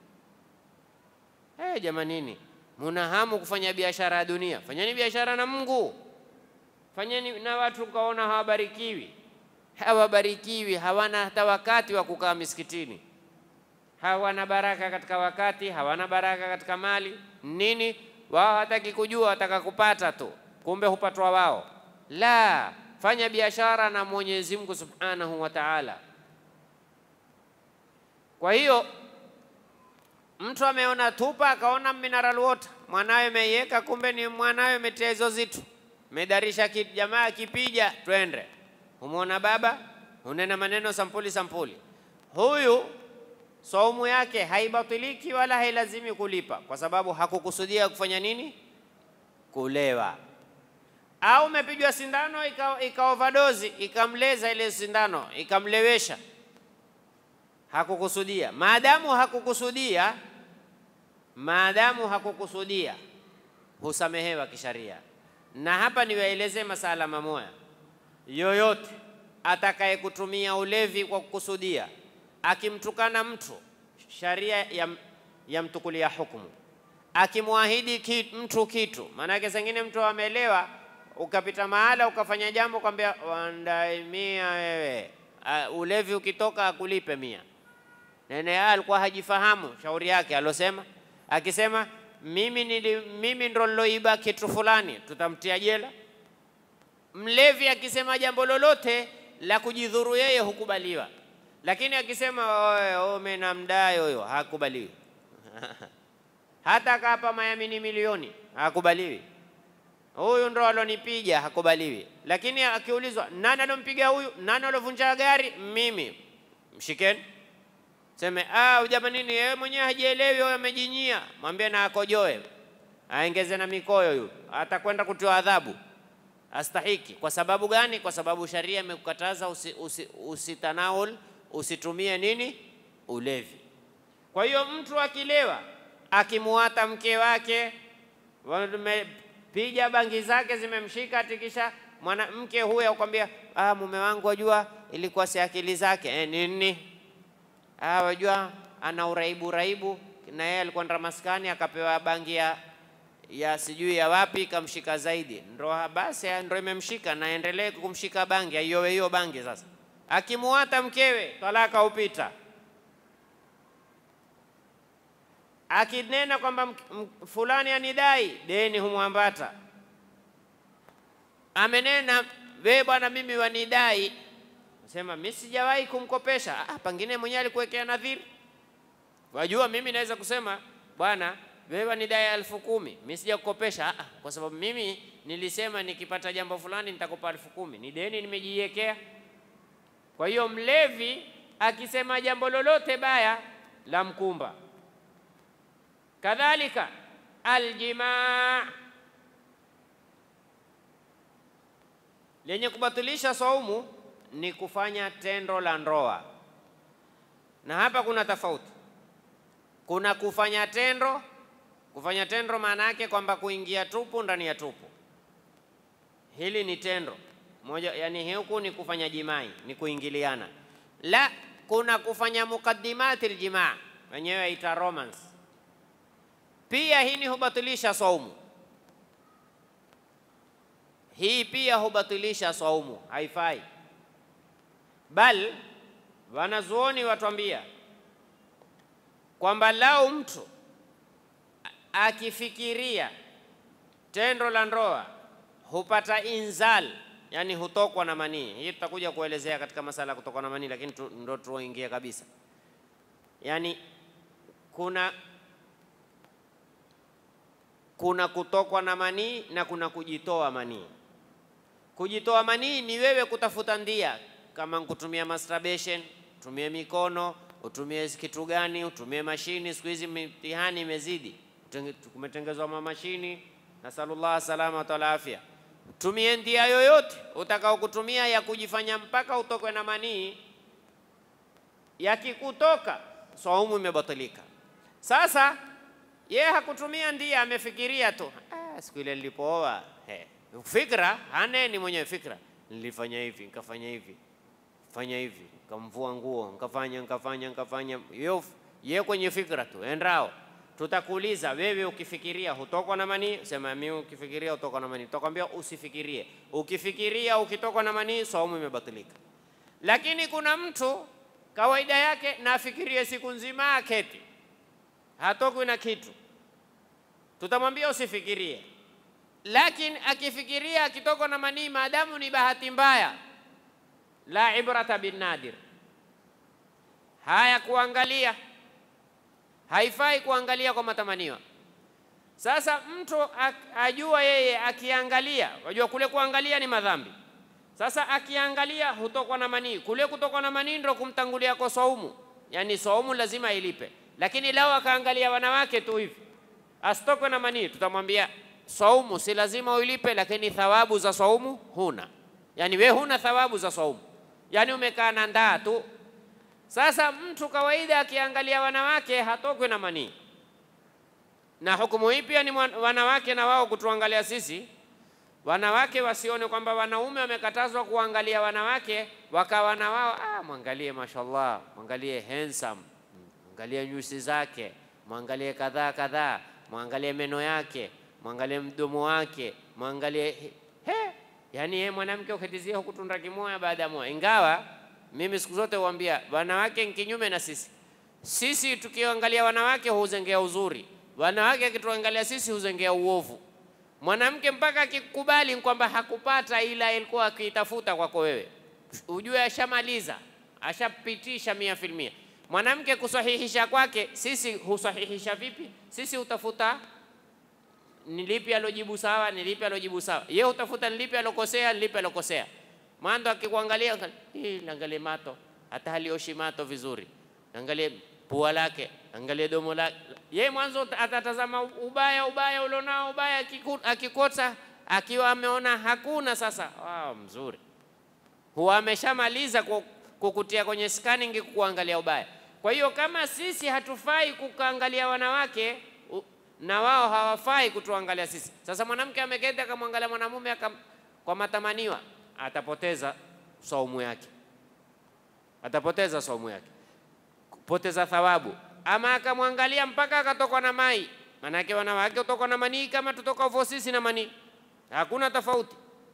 Hey, jamanini, muna hamu kufanya biashara ya dunia, fanyeni biashara na Mungu, fanyeni na watu kaona hawabarikiwi, hawabarikiwi, hawana hata wakati wa kukaa misikitini, hawana baraka katika wakati, hawana baraka katika mali. Nini wao hataki kujua, wataka kupata tu, kumbe hupatwa wao. La, fanya biashara na Mwenyezi Mungu Subhanahu wa Ta'ala. Kwa hiyo mtu ameona tupa akaona mineral water, mwanawe ameiweka, kumbe ni mwanawe ametia hizo zitu, medarisha jamaa kipija, twende. Umwona baba unena maneno sampuli sampuli, huyu saumu yake haibatiliki wala hailazimi kulipa, kwa sababu hakukusudia kufanya nini? Kulewa. Au umepigwa sindano ika, ika overdose ikamleza ile sindano ikamlewesha, hakukusudia. Maadamu hakukusudia, maadamu hakukusudia, husamehewa kisharia. Na hapa niwaelezee masala mamoya, yoyote atakaye kutumia ulevi kwa kukusudia akimtukana mtu sharia yam, yamtukulia hukumu. Akimwahidi ki, mtu kitu, maanake zengine mtu amelewa, ukapita mahala ukafanya jambo, kwambia wandai mia wewe, uh, ulevi ukitoka akulipe mia. Nene alikuwa hajifahamu shauri yake alosema, akisema mimi, nili, mimi ndo niloiba kitu fulani, tutamtia jela. Mlevi akisema jambo lolote la kujidhuru yeye hukubaliwa lakini akisema mimi namdai huyo hakubaliwi. hata kapa mayamini milioni hakubaliwi. Huyu ndo alonipiga hakubaliwi. Lakini akiulizwa nani alompiga huyu, nani alovunja gari, mimi, mshikeni seme ah, jamanini yeye mwenyewe hajielewi, huyo amejinyia, mwambie na akojoe, aengeze na mikoyo, huyu atakwenda kutiwa adhabu astahiki. Kwa sababu gani? Kwa sababu sharia imekukataza usi, usi, usitanawul usitumie nini ulevi. Kwa hiyo mtu akilewa akimuata mke wake, piga bangi zake zimemshika, tikisha mwanamke huyo akwambia, ah, mume wangu wajua ilikuwa si akili zake e, nini ah, wajua ana uraibu uraibu, na yeye alikuwa ndra maskani akapewa bangi ya ya sijui ya wapi kamshika zaidi, ndo basi ndo imemshika, naendelee kumshika bangi, aiowe hiyo bangi sasa akimuata mkewe talaka upita. Akinena kwamba fulani anidai deni humwambata, amenena we bwana, mimi wanidai, sema mimi sijawahi kumkopesha. Ah, pengine mwenyewe alikuwekea nadhiri. Wajua, mimi naweza kusema bwana, wewe wanidai elfu kumi mimi sijakukopesha. Ah, kwa sababu mimi nilisema nikipata jambo fulani nitakupa elfu kumi ni deni nimejiwekea. Kwa hiyo mlevi akisema jambo lolote baya la mkumba. Kadhalika aljimaa, lenye kubatilisha saumu ni kufanya tendo la ndoa, na hapa kuna tofauti. Kuna kufanya tendo, kufanya tendo maana yake kwamba kuingia tupu ndani ya tupu, hili ni tendo moja yani, huku ni kufanya jimai, ni kuingiliana. La, kuna kufanya mukaddimati aljimaa, wenyewe ita romance. Pia hii ni hubatilisha saumu, hii pia hubatilisha saumu, haifai. Bal wanazuoni watwambia kwamba lau mtu akifikiria tendo la ndoa hupata inzal yani hutokwa na manii. Hii tutakuja kuelezea katika masala ya kutokwa na manii, lakini tu, ndo tuingie kabisa. Yani kuna kuna kutokwa na manii na kuna kujitoa manii. Kujitoa manii ni wewe kutafuta ndia, kama kutumia masturbation, utumie mikono, utumie kitu gani, utumie mashini. Siku hizi mitihani imezidi, kumetengezwa mamashini, nasalullah salama wa afya tumie ndia yoyote utakao kutumia ya kujifanya mpaka utokwe na manii. Yakikutoka saumu imebatilika. Sasa ye hakutumia ndia, amefikiria tu, ah, siku ile nilipooa, fikra haneni mwenyewe fikra, nilifanya hivi nikafanya hivi fanya hivi nikamvua nguo nikafanya nikafanya nikafanya, ye kwenye fikra tu endao Tutakuuliza wewe, ukifikiria hutokwa na manii? Sema mimi ukifikiria hutokwa na manii. Tutakwambia usifikirie. Ukifikiria ukitokwa na manii, saumu imebatilika. Lakini kuna mtu kawaida yake na afikirie siku nzima, aketi hatokwi na kitu, tutamwambia usifikirie. Lakini akifikiria akitokwa na manii, maadamu ni bahati mbaya, la ibrata bin nadir, haya kuangalia haifai kuangalia kwa matamanio. Sasa mtu ajua yeye akiangalia, wajua kule kuangalia ni madhambi. Sasa akiangalia hutokwa na manii, kule kutokwa na manii ndo kumtangulia kwa saumu. yani saumu lazima ilipe. Lakini lao akaangalia wanawake tu hivi, asitokwe na manii, tutamwambia saumu si lazima uilipe, lakini thawabu za saumu huna. Yani we huna thawabu za saumu, yani umekaa na ndaa tu. Sasa mtu kawaida akiangalia wanawake hatokwe na manii, na hukumu hii pia ni wanawake na wao kutuangalia sisi wanawake wasione kwamba wanaume wamekatazwa kuangalia wanawake, wakawa na wao ah, mwangalie mashallah, mwangalie handsome, mwangalie nyusi zake, mwangalie kadhaa kadhaa, mwangalie meno yake, mwangalie mdomo wake, mwangalie he, yani yeye mwanamke ukitizia hukutunda kimoya baada ya moja. Ingawa mimi siku zote huambia wanawake ni kinyume na sisi. Sisi tukiangalia wanawake huzengea uzuri, wanawake akituangalia sisi huzengea uovu mwanamke mpaka akikubali kwamba hakupata ila ilikuwa akiitafuta kwako wewe, ujue ashamaliza, ashapitisha mia filmia. Mwanamke kusahihisha kwake, sisi husahihisha vipi? Sisi hutafuta ni lipi alojibu sawa, ni lipi alojibu sawa. Yeye hutafuta ni lipi alokosea, ni lipi alokosea. Mando akikuangalia, angalie mato, hata halioshi mato vizuri, angalie pua lake, angalie domo lake. Ye mwanzo atatazama ubaya ubaya ulionao ubaya, akikota akiwa ameona hakuna sasa, wow, mzuri, huwa ameshamaliza kukutia kwenye scanning kuangalia ubaya. Kwa hiyo kama sisi hatufai kukaangalia wanawake na wao hawafai kutuangalia sisi, sasa mwanamke ameketi akamwangalia mwanamume kwa matamaniwa, atapoteza saumu yake, atapoteza saumu yake poteza thawabu. Ama akamwangalia mpaka akatokwa na mai, manake wanawake utokwa na manii kama tutoka vo sisi na manii, hakuna tofauti.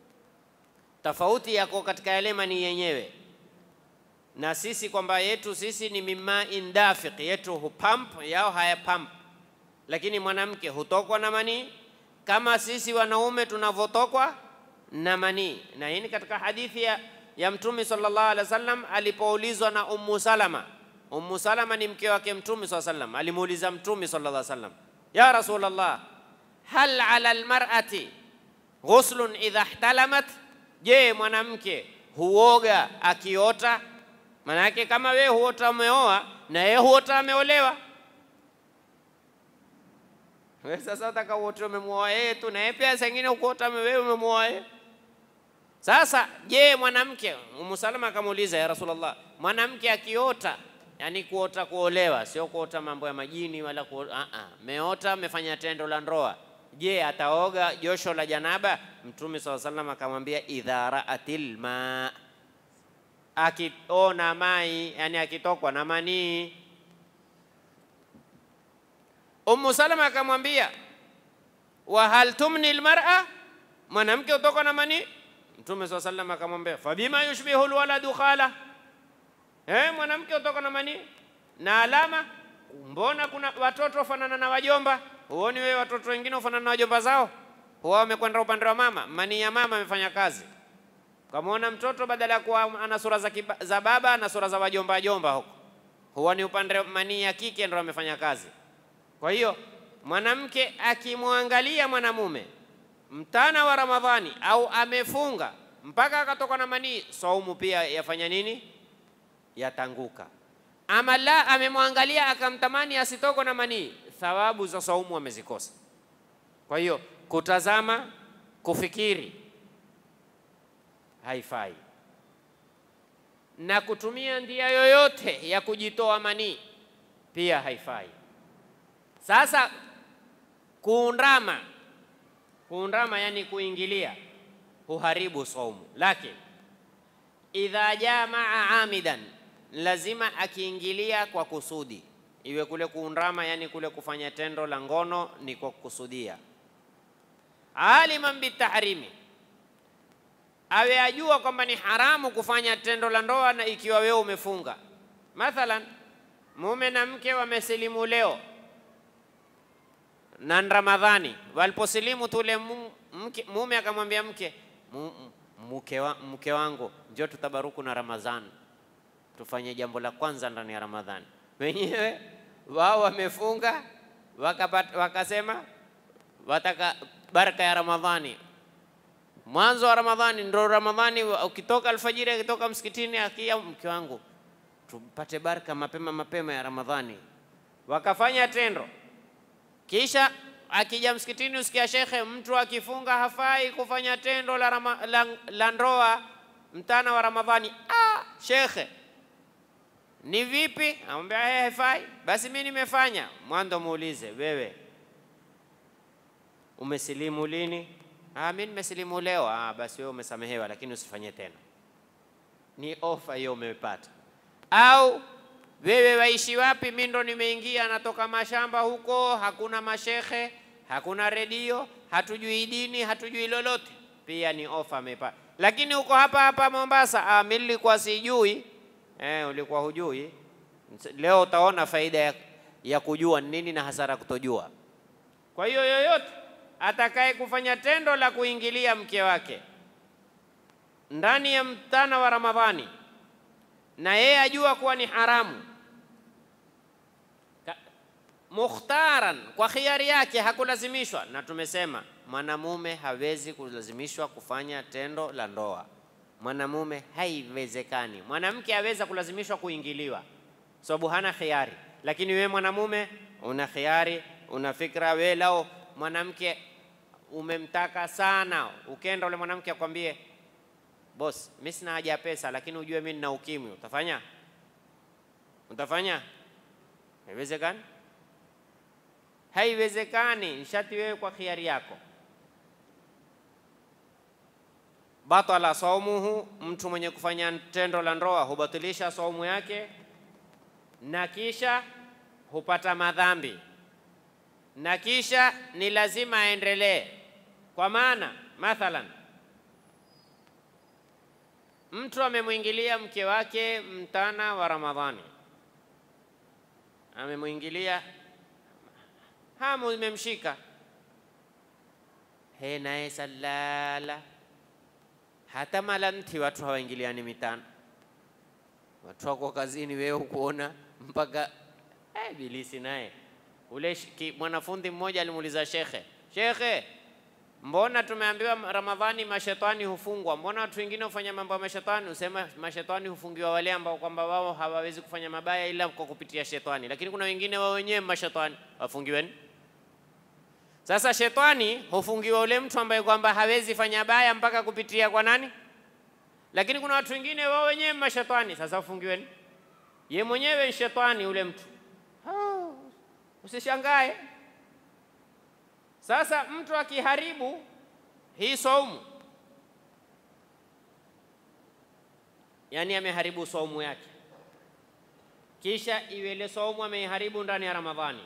Tofauti yako katika yale manii yenyewe na sisi, kwamba yetu sisi ni mimma indafiq, yetu hupamp, yao haya pump. Lakini mwanamke hutokwa na manii kama sisi wanaume tunavyotokwa na manii, na hii ni katika hadithi ya, ya Mtume sallallahu alaihi wasallam alipoulizwa na Ummu Salama Ummu Salama ni mke wake Mtume swalla sallam, alimuuliza Mtume sallallahu alaihi wasallam, ya Rasulullah, hal ala almar'ati ghuslun idha ihtalamat, je, mwanamke huoga akiota? Manake kama wewe huota umeoa na yeye huota ameolewa, wewe sasa utaka uote umemwoa yeye tu, na yeye pia sengine ukuota wewe umemwoa yeye. Sasa je, mwanamke, Ummu Salama akamuuliza, ya Rasulullah, mwanamke akiota yani kuota kuolewa, sio kuota mambo ya majini wala kuota, uh -uh. Meota amefanya tendo la ndoa, je, ataoga josho la janaba? Mtume swalla sallam akamwambia idha raatil ma, akiona mai, yani akitokwa na manii. Ummu Salama akamwambia wa hal tumni almar'a, mwanamke utokwa na manii? Mtume swalla sallam akamwambia fabima yushbihu alwaladu khala Eh, mwanamke utoka na manii na alama. Mbona kuna watoto wafanana na wajomba? Huoni wewe watoto wengine wafanana na wajomba zao? Huwa wamekwenda upande wa mama, manii ya mama amefanya kazi. Kamwona mtoto badala ya kuwa ana sura za, za baba ana sura za wajomba jomba huko, huwa ni upande manii ya kike ndio amefanya kazi. Kwa hiyo mwanamke akimwangalia mwanamume mtana wa Ramadhani au amefunga mpaka akatoka na manii, saumu pia yafanya nini? yatanguka. Ama la amemwangalia akamtamani asitoko na manii, thawabu za saumu amezikosa. Kwa hiyo kutazama, kufikiri haifai, na kutumia njia yoyote ya kujitoa manii pia haifai. Sasa kuundama, kuundama yani kuingilia, huharibu saumu, lakini idha jamaa amidan lazima akiingilia kwa kusudi, iwe kule kuundama, yani kule kufanya tendo la ngono ni kwa kukusudia. Aliman bitahrimi, awe ajua kwamba ni haramu kufanya tendo la ndoa, na ikiwa wewe umefunga. Mathalan, mume na mke wamesilimu leo na Ramadhani, waliposilimu tule mume akamwambia mke mke, wa, mke wangu njoo tutabaruku na Ramadhani, tufanye jambo la kwanza ndani ya Ramadhani. Wenyewe wao wamefunga wakapata, wakasema wataka baraka ya Ramadhani, mwanzo wa Ramadhani ndo Ramadhani. Ukitoka alfajiri, akitoka msikitini, akia mke wangu tupate baraka mapema mapema ya Ramadhani. Wakafanya tendo, kisha akija msikitini usikia shekhe, mtu akifunga hafai kufanya tendo la, rama, la, la ndoa mtana wa Ramadhani. Ah, shekhe ni vipi? Amwambia hey, haifai. Basi mimi nimefanya. Mwanzo muulize wewe, umesilimu lini? Ah, mimi nimesilimu leo. Ah, basi wewe umesamehewa, lakini usifanye tena. Ni ofa hiyo umepata. Au wewe waishi wapi? Mimi ndo nimeingia, natoka mashamba huko, hakuna mashekhe, hakuna redio, hatujui dini, hatujui lolote. Pia ni ofa amepata. Lakini uko hapa hapa Mombasa, ah, mimi nilikuwa sijui. Eh, ulikuwa hujui. Leo utaona faida ya, ya kujua ni nini na hasara kutojua. Kwa hiyo yoyote atakaye kufanya tendo la kuingilia mke wake ndani ya mtana wa Ramadhani na yeye ajua kuwa ni haramu Ka, mukhtaran kwa khiari yake, hakulazimishwa. Na tumesema mwanamume hawezi kulazimishwa kufanya tendo la ndoa, mwanamume haiwezekani. Mwanamke aweza kulazimishwa kuingiliwa, sababu hana khiari, lakini wewe mwanamume una khiari, una fikra. Wewe lao mwanamke umemtaka sana, ukenda ule mwanamke akwambie Boss, mimi sina haja ya pesa, lakini ujue mimi nina ukimwi. Utafanya? Utafanya? Haiwezekani, haiwezekani. Nshati wewe kwa khiari yako. Batala saumuhu, mtu mwenye kufanya tendo la ndoa hubatilisha saumu yake, na kisha hupata madhambi, na kisha ni lazima aendelee. Kwa maana mathalan mtu amemwingilia mke wake mtana wa Ramadhani, amemwingilia, hamu imemshika, he naye salala. Hata malanti watu hawaingiliani mitano, watu wako kazini, wewe ukuona mpaka eh, bilisi naye ule mwanafunzi mmoja alimuuliza shekhe, shekhe Mbona tumeambiwa Ramadhani mashetani hufungwa? Mbona watu wengine hufanya mambo ya mashetani? Usema mashetani hufungiwa wale ambao kwamba wao hawawezi kufanya mabaya ila kwa kupitia shetani, lakini kuna wengine wao wenyewe mashetani wafungiweni. Sasa shetani hufungiwa ule mtu ambaye kwamba hawezi fanya baya mpaka kupitia kwa nani? Lakini kuna watu wengine wao wenyewe mashetani, sasa ufungiweni. Ye mwenyewe shetani ule mtu, usishangae. Sasa mtu akiharibu hii saumu, yani ameharibu saumu yake, kisha iwe ile saumu ameiharibu ndani ya Ramadhani,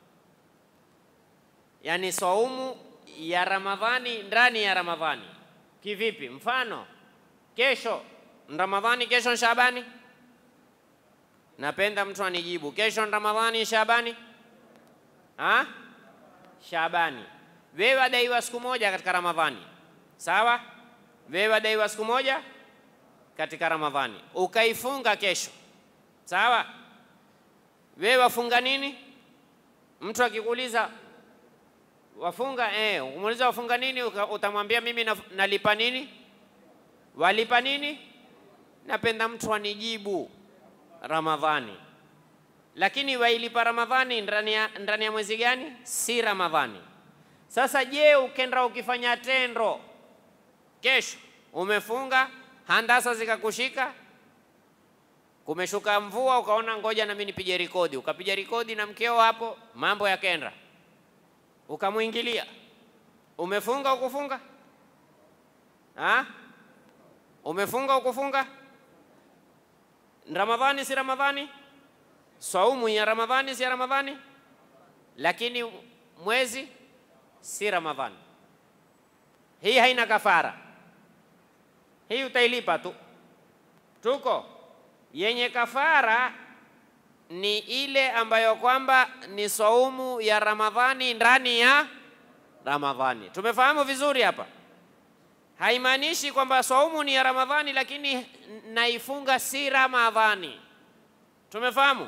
yani saumu ya Ramadhani ndani ya Ramadhani. Kivipi? Mfano, kesho Ramadhani, kesho Shabani. Napenda mtu anijibu, kesho Ramadhani Shabani ha? Shabani, wewe wadaiwa siku moja katika Ramadhani, sawa? Wewe wadaiwa siku moja katika Ramadhani, ukaifunga kesho, sawa? Wewe wafunga nini? Mtu akikuuliza wafunga eh, umuuliza wafunga nini, utamwambia mimi nalipa nini, walipa nini. Napenda mtu anijibu Ramadhani lakini wailipa Ramadhani ndani ya, ndani ya mwezi gani? Si Ramadhani. Sasa je, ukenda ukifanya tendo kesho, umefunga handasa zikakushika, kumeshuka mvua, ukaona ngoja nami nipige rekodi, ukapiga rekodi na mkeo hapo, mambo yakenda, ukamwingilia, umefunga ukufunga? Ha? Umefunga ukufunga? Ramadhani si Ramadhani? Saumu ya Ramadhani si ya Ramadhani, lakini mwezi si Ramadhani. Hii haina kafara, hii utailipa tu. Tuko yenye kafara ni ile ambayo kwamba ni saumu ya Ramadhani ndani ya Ramadhani. Tumefahamu vizuri hapa? Haimaanishi kwamba saumu ni ya Ramadhani lakini naifunga si Ramadhani. Tumefahamu?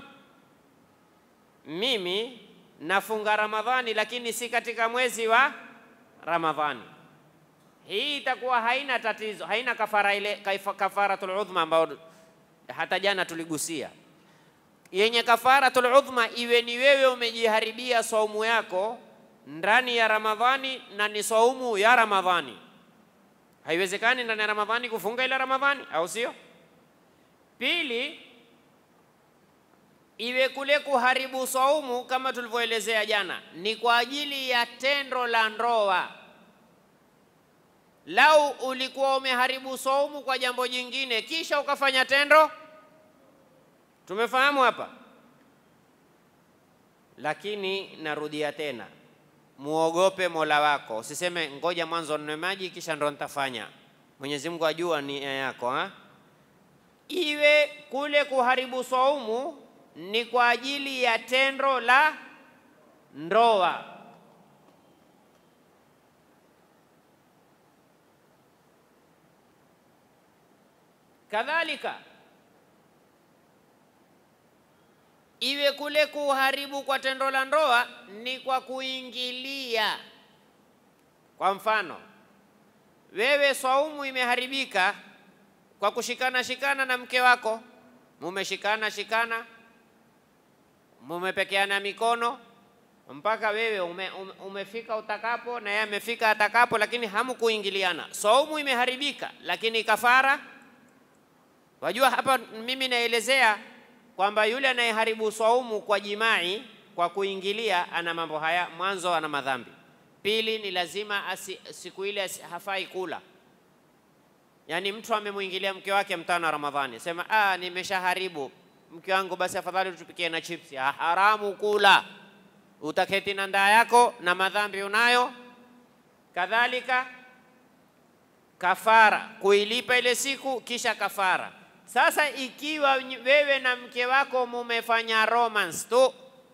Mimi nafunga Ramadhani lakini si katika mwezi wa Ramadhani. Hii itakuwa haina tatizo, haina kafara ile kafaratul udhma ambayo hata jana tuligusia. yenye kafaratul udhma iwe ni wewe umejiharibia saumu yako ndani ya Ramadhani na ni saumu ya Ramadhani. Haiwezekani ndani ya Ramadhani kufunga ila Ramadhani, au sio? Pili, iwe kule kuharibu saumu kama tulivyoelezea jana, ni kwa ajili ya tendo la ndoa. Lau ulikuwa umeharibu saumu kwa jambo jingine kisha ukafanya tendo, tumefahamu hapa. Lakini narudia tena, muogope Mola wako, usiseme ngoja mwanzo ninwe maji kisha ndo nitafanya. Mwenyezi Mungu ajua nia yako ha? Iwe kule kuharibu saumu ni kwa ajili ya tendo la ndoa. Kadhalika iwe kule kuharibu kwa tendo la ndoa ni kwa kuingilia. Kwa mfano, wewe swaumu imeharibika kwa kushikana shikana na mke wako, mumeshikana shikana, mumepekeana mikono mpaka wewe ume, ume, umefika utakapo na yeye amefika atakapo, lakini hamukuingiliana. Saumu imeharibika, lakini kafara. Wajua hapa mimi naelezea kwamba yule anayeharibu saumu kwa jimai, kwa kuingilia, ana mambo haya. Mwanzo, ana madhambi. Pili, ni lazima asi, siku ile asi, hafai kula. Yaani mtu amemwingilia mke wake mtano wa Ramadhani, sema ah, nimeshaharibu mke wangu, basi afadhali tupikie na chipsi. Ah, haramu kula, utaketi na ndaa yako na madhambi unayo. Kadhalika kafara, kuilipa ile siku kisha kafara. Sasa ikiwa wewe na mke wako mumefanya romance tu,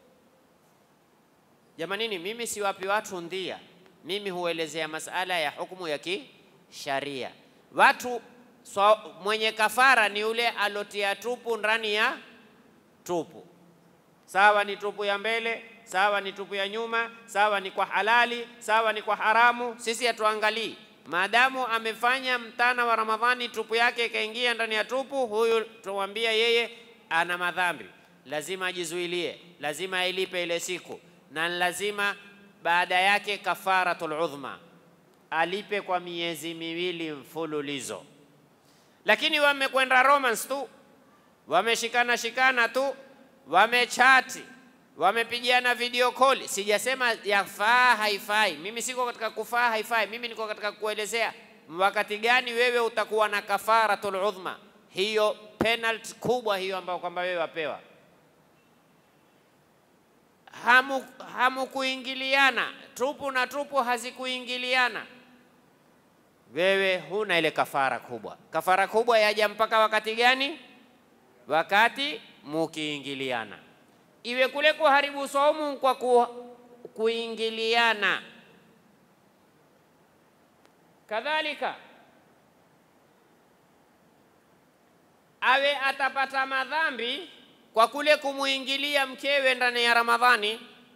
jamanini, mimi siwapi watu ndia, mimi huelezea masala ya hukumu ya kisharia. Watu so, mwenye kafara ni yule alotia tupu ndani ya tupu, sawa ni tupu ya mbele, sawa ni tupu ya nyuma, sawa ni kwa halali, sawa ni kwa haramu. Sisi hatuangalii maadamu amefanya mtana wa Ramadhani tupu yake ikaingia ndani ya tupu, huyu tuwambia yeye ana madhambi, lazima ajizuilie, lazima ailipe ile siku, na lazima baada yake kafaratul udhma alipe kwa miezi miwili mfululizo. Lakini wamekwenda romance tu, wameshikana shikana tu, wamechati wamepigiana video call. Sijasema yafaa haifai, mimi siko katika kufaa haifai, mimi niko katika kuelezea wakati gani wewe utakuwa na kafaratul udhma, hiyo penalty kubwa hiyo ambayo kwamba wewe wapewa. Hamu hamukuingiliana, tupu na tupu hazikuingiliana, wewe huna ile kafara kubwa. Kafara kubwa yaja mpaka wakati gani? Wakati mukiingiliana iwe kule kuharibu saumu kwa ku, kuingiliana. Kadhalika awe atapata madhambi kwa kule kumuingilia mkewe ndani ya Ramadhani.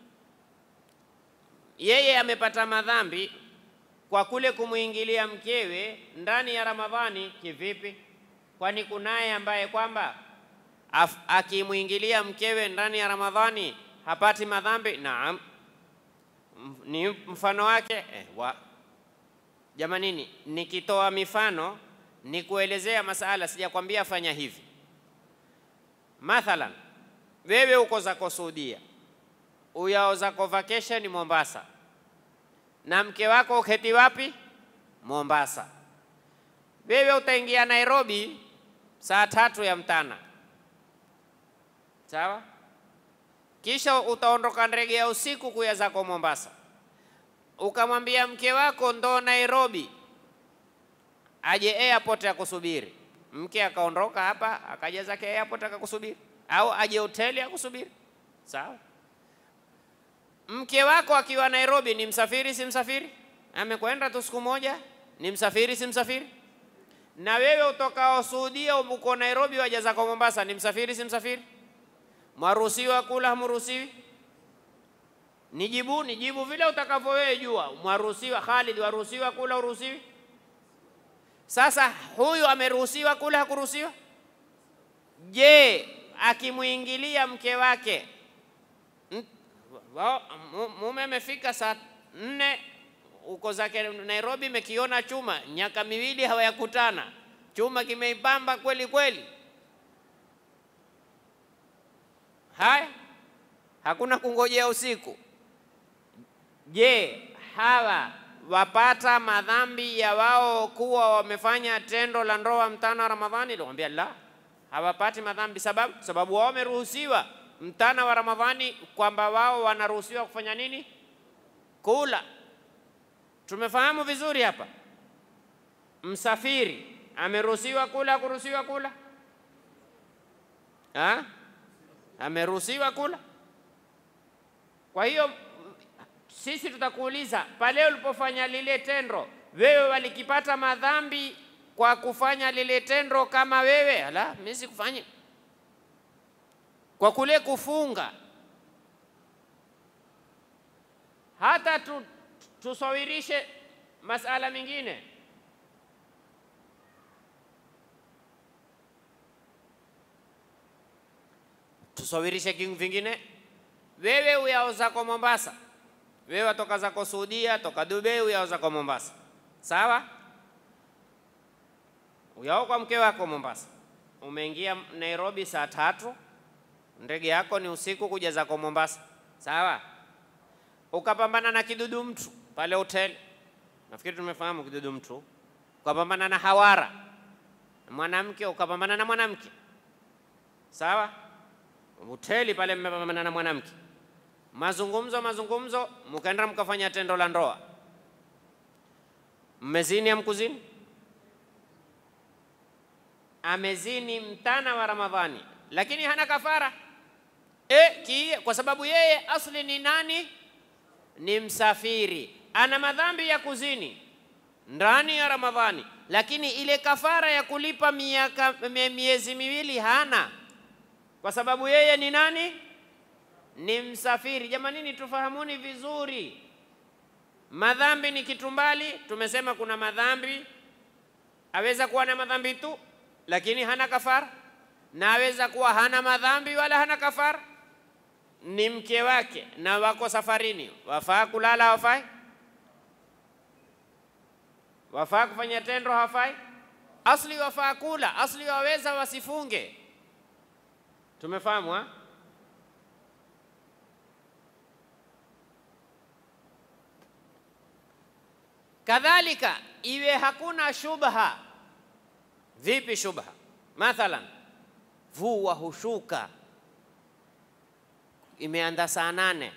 Yeye amepata madhambi kwa kule kumuingilia mkewe ndani ya Ramadhani. Kivipi? Kwani kunaye ambaye kwamba akimwingilia mkewe ndani ya Ramadhani hapati madhambi? Naam, ni mfano wake eh, wa jamanini, nikitoa mifano ni kuelezea masala, sijakwambia fanya hivi. Mathalan, wewe uko zako Saudia, uyao zako vacation Mombasa, na mke wako uketi wapi? Mombasa. Wewe utaingia Nairobi saa tatu ya mtana Sawa, kisha utaondoka ndege ya usiku kuya zako Mombasa, ukamwambia mke wako ndo Nairobi aje airport akusubiri. Mke akaondoka hapa akaja zake airport akakusubiri, au aje hoteli akusubiri. Sawa, mke wako akiwa Nairobi ni msafiri si msafiri? Amekwenda tu siku moja, ni msafiri si msafiri? Na wewe utokao Saudia uko Nairobi waja zako Mombasa, ni msafiri si msafiri? Mwaruhusiwa kula, hamruhusiwi? Nijibu, nijibu vile utakavyo wewe jua. Mwaruhusiwa Khalid, waruhusiwa kula, uruhusiwi? Sasa huyu ameruhusiwa kula, hakuruhusiwa? Je, akimwingilia mke wake M- wao- mu- mume amefika saa nne uko zake Nairobi, mekiona chuma miaka miwili hawayakutana, chuma kimeipamba kweli kweli. Haya, hakuna kungojea usiku. Je, hawa wapata madhambi ya wao kuwa wamefanya tendo la ndoa mtana wa Ramadhani? Nilimwambia la, hawapati madhambi. Sababu sababu wao wameruhusiwa mtana wa Ramadhani, kwamba wao wanaruhusiwa kufanya nini? Kula. Tumefahamu vizuri hapa. Msafiri ameruhusiwa kula, kuruhusiwa kula ha? Ameruhusiwa kula. Kwa hiyo sisi tutakuuliza pale ulipofanya lile tendo, wewe walikipata madhambi kwa kufanya lile tendo kama wewe? Ala, mimi sikufanya kwa kule kufunga. Hata tu, tusawirishe masala mengine. Tusawirishe king vingine, wewe uyao zako Mombasa, wewe watoka zako Saudia, toka Dubai, uyao zako Mombasa, sawa? Uyao kwa mke wako Mombasa, umeingia Nairobi saa tatu, ndege yako ni usiku kuja zako Mombasa, sawa? Ukapambana na kidudu mtu pale hoteli, nafikiri tumefahamu kidudu mtu. Ukapambana na hawara mwanamke, ukapambana na mwanamke, sawa? hoteli pale mmepambana na mwanamke, mazungumzo mazungumzo, mkaenda mkafanya tendo la ndoa, mmezini amkuzini, amezini mtana wa Ramadhani, lakini hana kafara e, ki, kwa sababu yeye asli ni nani? Ni msafiri, ana madhambi ya kuzini ndani ya Ramadhani, lakini ile kafara ya kulipa miaka mie- miezi miwili hana kwa sababu yeye ni nani? Ni msafiri. Jamanini, tufahamuni vizuri, madhambi ni kitu mbali. Tumesema kuna madhambi, aweza kuwa na madhambi tu lakini hana kafara, na aweza kuwa hana madhambi wala hana kafara, ni mke wake na wako safarini, wafaa kulala hawafai? Wafaa kufanya tendo hawafai? Asli wafaa kula, asli waweza wasifunge. Tumefahamu ha? Kadhalika iwe hakuna shubha. Vipi shubha? Mathalan, vua hushuka, imeanda saa nane,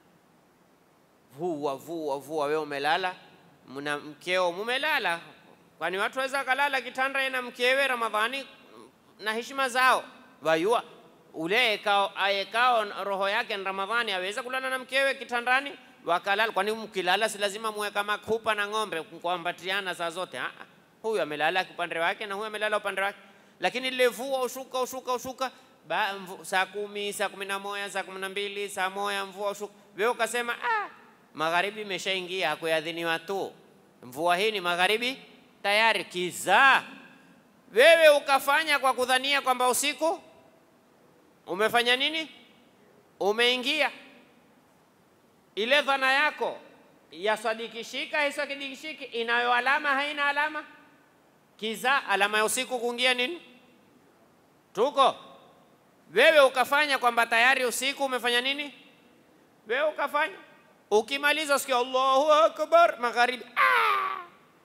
vua vua vua, wewe umelala, mna mkeo mumelala, kwani watu waweza kalala kitanda na mkewe Ramadhani na heshima zao wayua ule ekao aekao roho yake ni Ramadhani aweza kulala na mkewe kitandani wakalala. Kwani mkilala si lazima muwe kama kupa na ng'ombe kuambatiana saa zote? Ah, ah. Huyu amelala upande wake na huyu amelala upande wake, lakini lile vua ushuka ushuka ushuka ba, mvu, saa kumi saa kumi na moja saa kumi na mbili saa moja mvua ushuka, wewe ukasema ah, magharibi imeshaingia hakuadhiniwa tu, mvua hii ni magharibi tayari, kizaa wewe ukafanya kwa kudhania kwamba usiku umefanya nini? Umeingia. Ile dhana yako yasadikishika haisadikishiki, inayo alama haina alama? Kiza alama ya usiku kuingia nini? Tuko wewe ukafanya kwamba tayari usiku umefanya nini? Wewe ukafanya, ukimaliza usikia Allahu akbar, magharibi ah!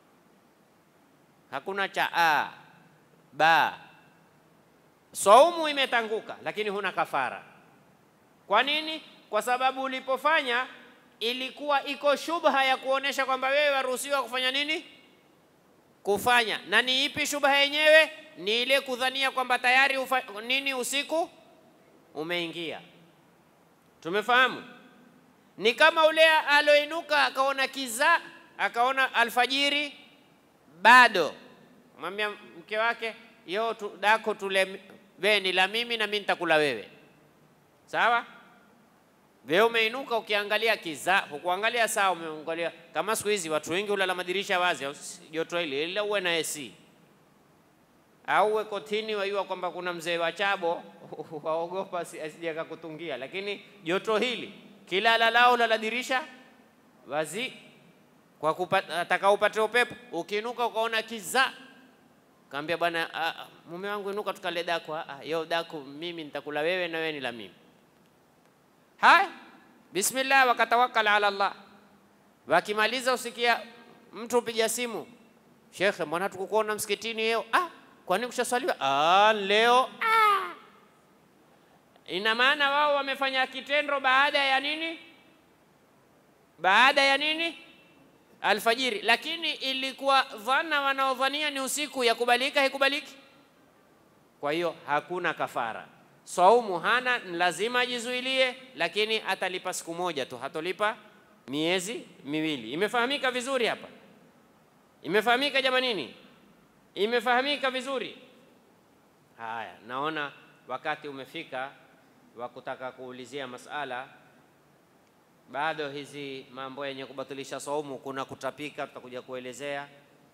hakuna cha a ba Saumu imetanguka lakini huna kafara. Kwa nini? Kwa sababu ulipofanya ilikuwa iko shubha ya kuonesha kwamba wewe waruhusiwa kufanya nini? Kufanya. Na ni ipi shubha yenyewe? Ni ile kudhania kwamba tayari ufa, nini usiku umeingia. Tumefahamu? Ni kama ule aloinuka akaona kiza, akaona alfajiri bado, mwambia mke wake yo tu, dako tule wewe ni la mimi na mimi nitakula wewe, sawa? Wewe umeinuka ukiangalia kiza, hukuangalia saa, umeangalia kama siku hizi watu wengi hulala madirisha wazi, au joto hili ila uwe na AC. au uwe kotini, wajua kwamba kuna mzee wa chabo waogopa asije akakutungia. Lakini joto hili kila lalao la dirisha wazi, kwa ataka upate upepo, ukinuka ukaona kiza, kaambia bwana, mume wangu inuka, tukale daku. Yo daku mimi nitakula wewe na wewe ni la mimi. Haya, bismillah, wakatawakkal ala Allah. Wakimaliza usikia mtu upiga simu, shekhe, mbona tukukuona msikitini leo? Ah, kwani kushaswaliwa? Ah, leo ah. Ina maana wao wamefanya kitendo baada ya nini? Baada ya nini? Alfajiri. Lakini ilikuwa dhana wanaodhania ni usiku, yakubalika haikubaliki? Kwa hiyo hakuna kafara. Saumu hana, lazima ajizuilie, lakini atalipa siku moja tu, hatolipa miezi miwili. Imefahamika vizuri hapa? Imefahamika jamanini? Imefahamika vizuri? Haya, naona wakati umefika wa kutaka kuulizia masala. Bado hizi mambo yenye kubatilisha saumu, kuna kutapika, tutakuja kuelezea.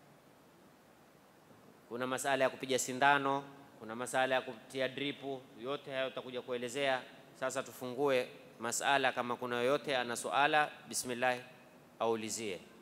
Kuna masala ya kupiga sindano, kuna masala ya kutia dripu, yote hayo tutakuja kuelezea. Sasa tufungue masala, kama kuna yoyote ana suala, bismillah aulizie.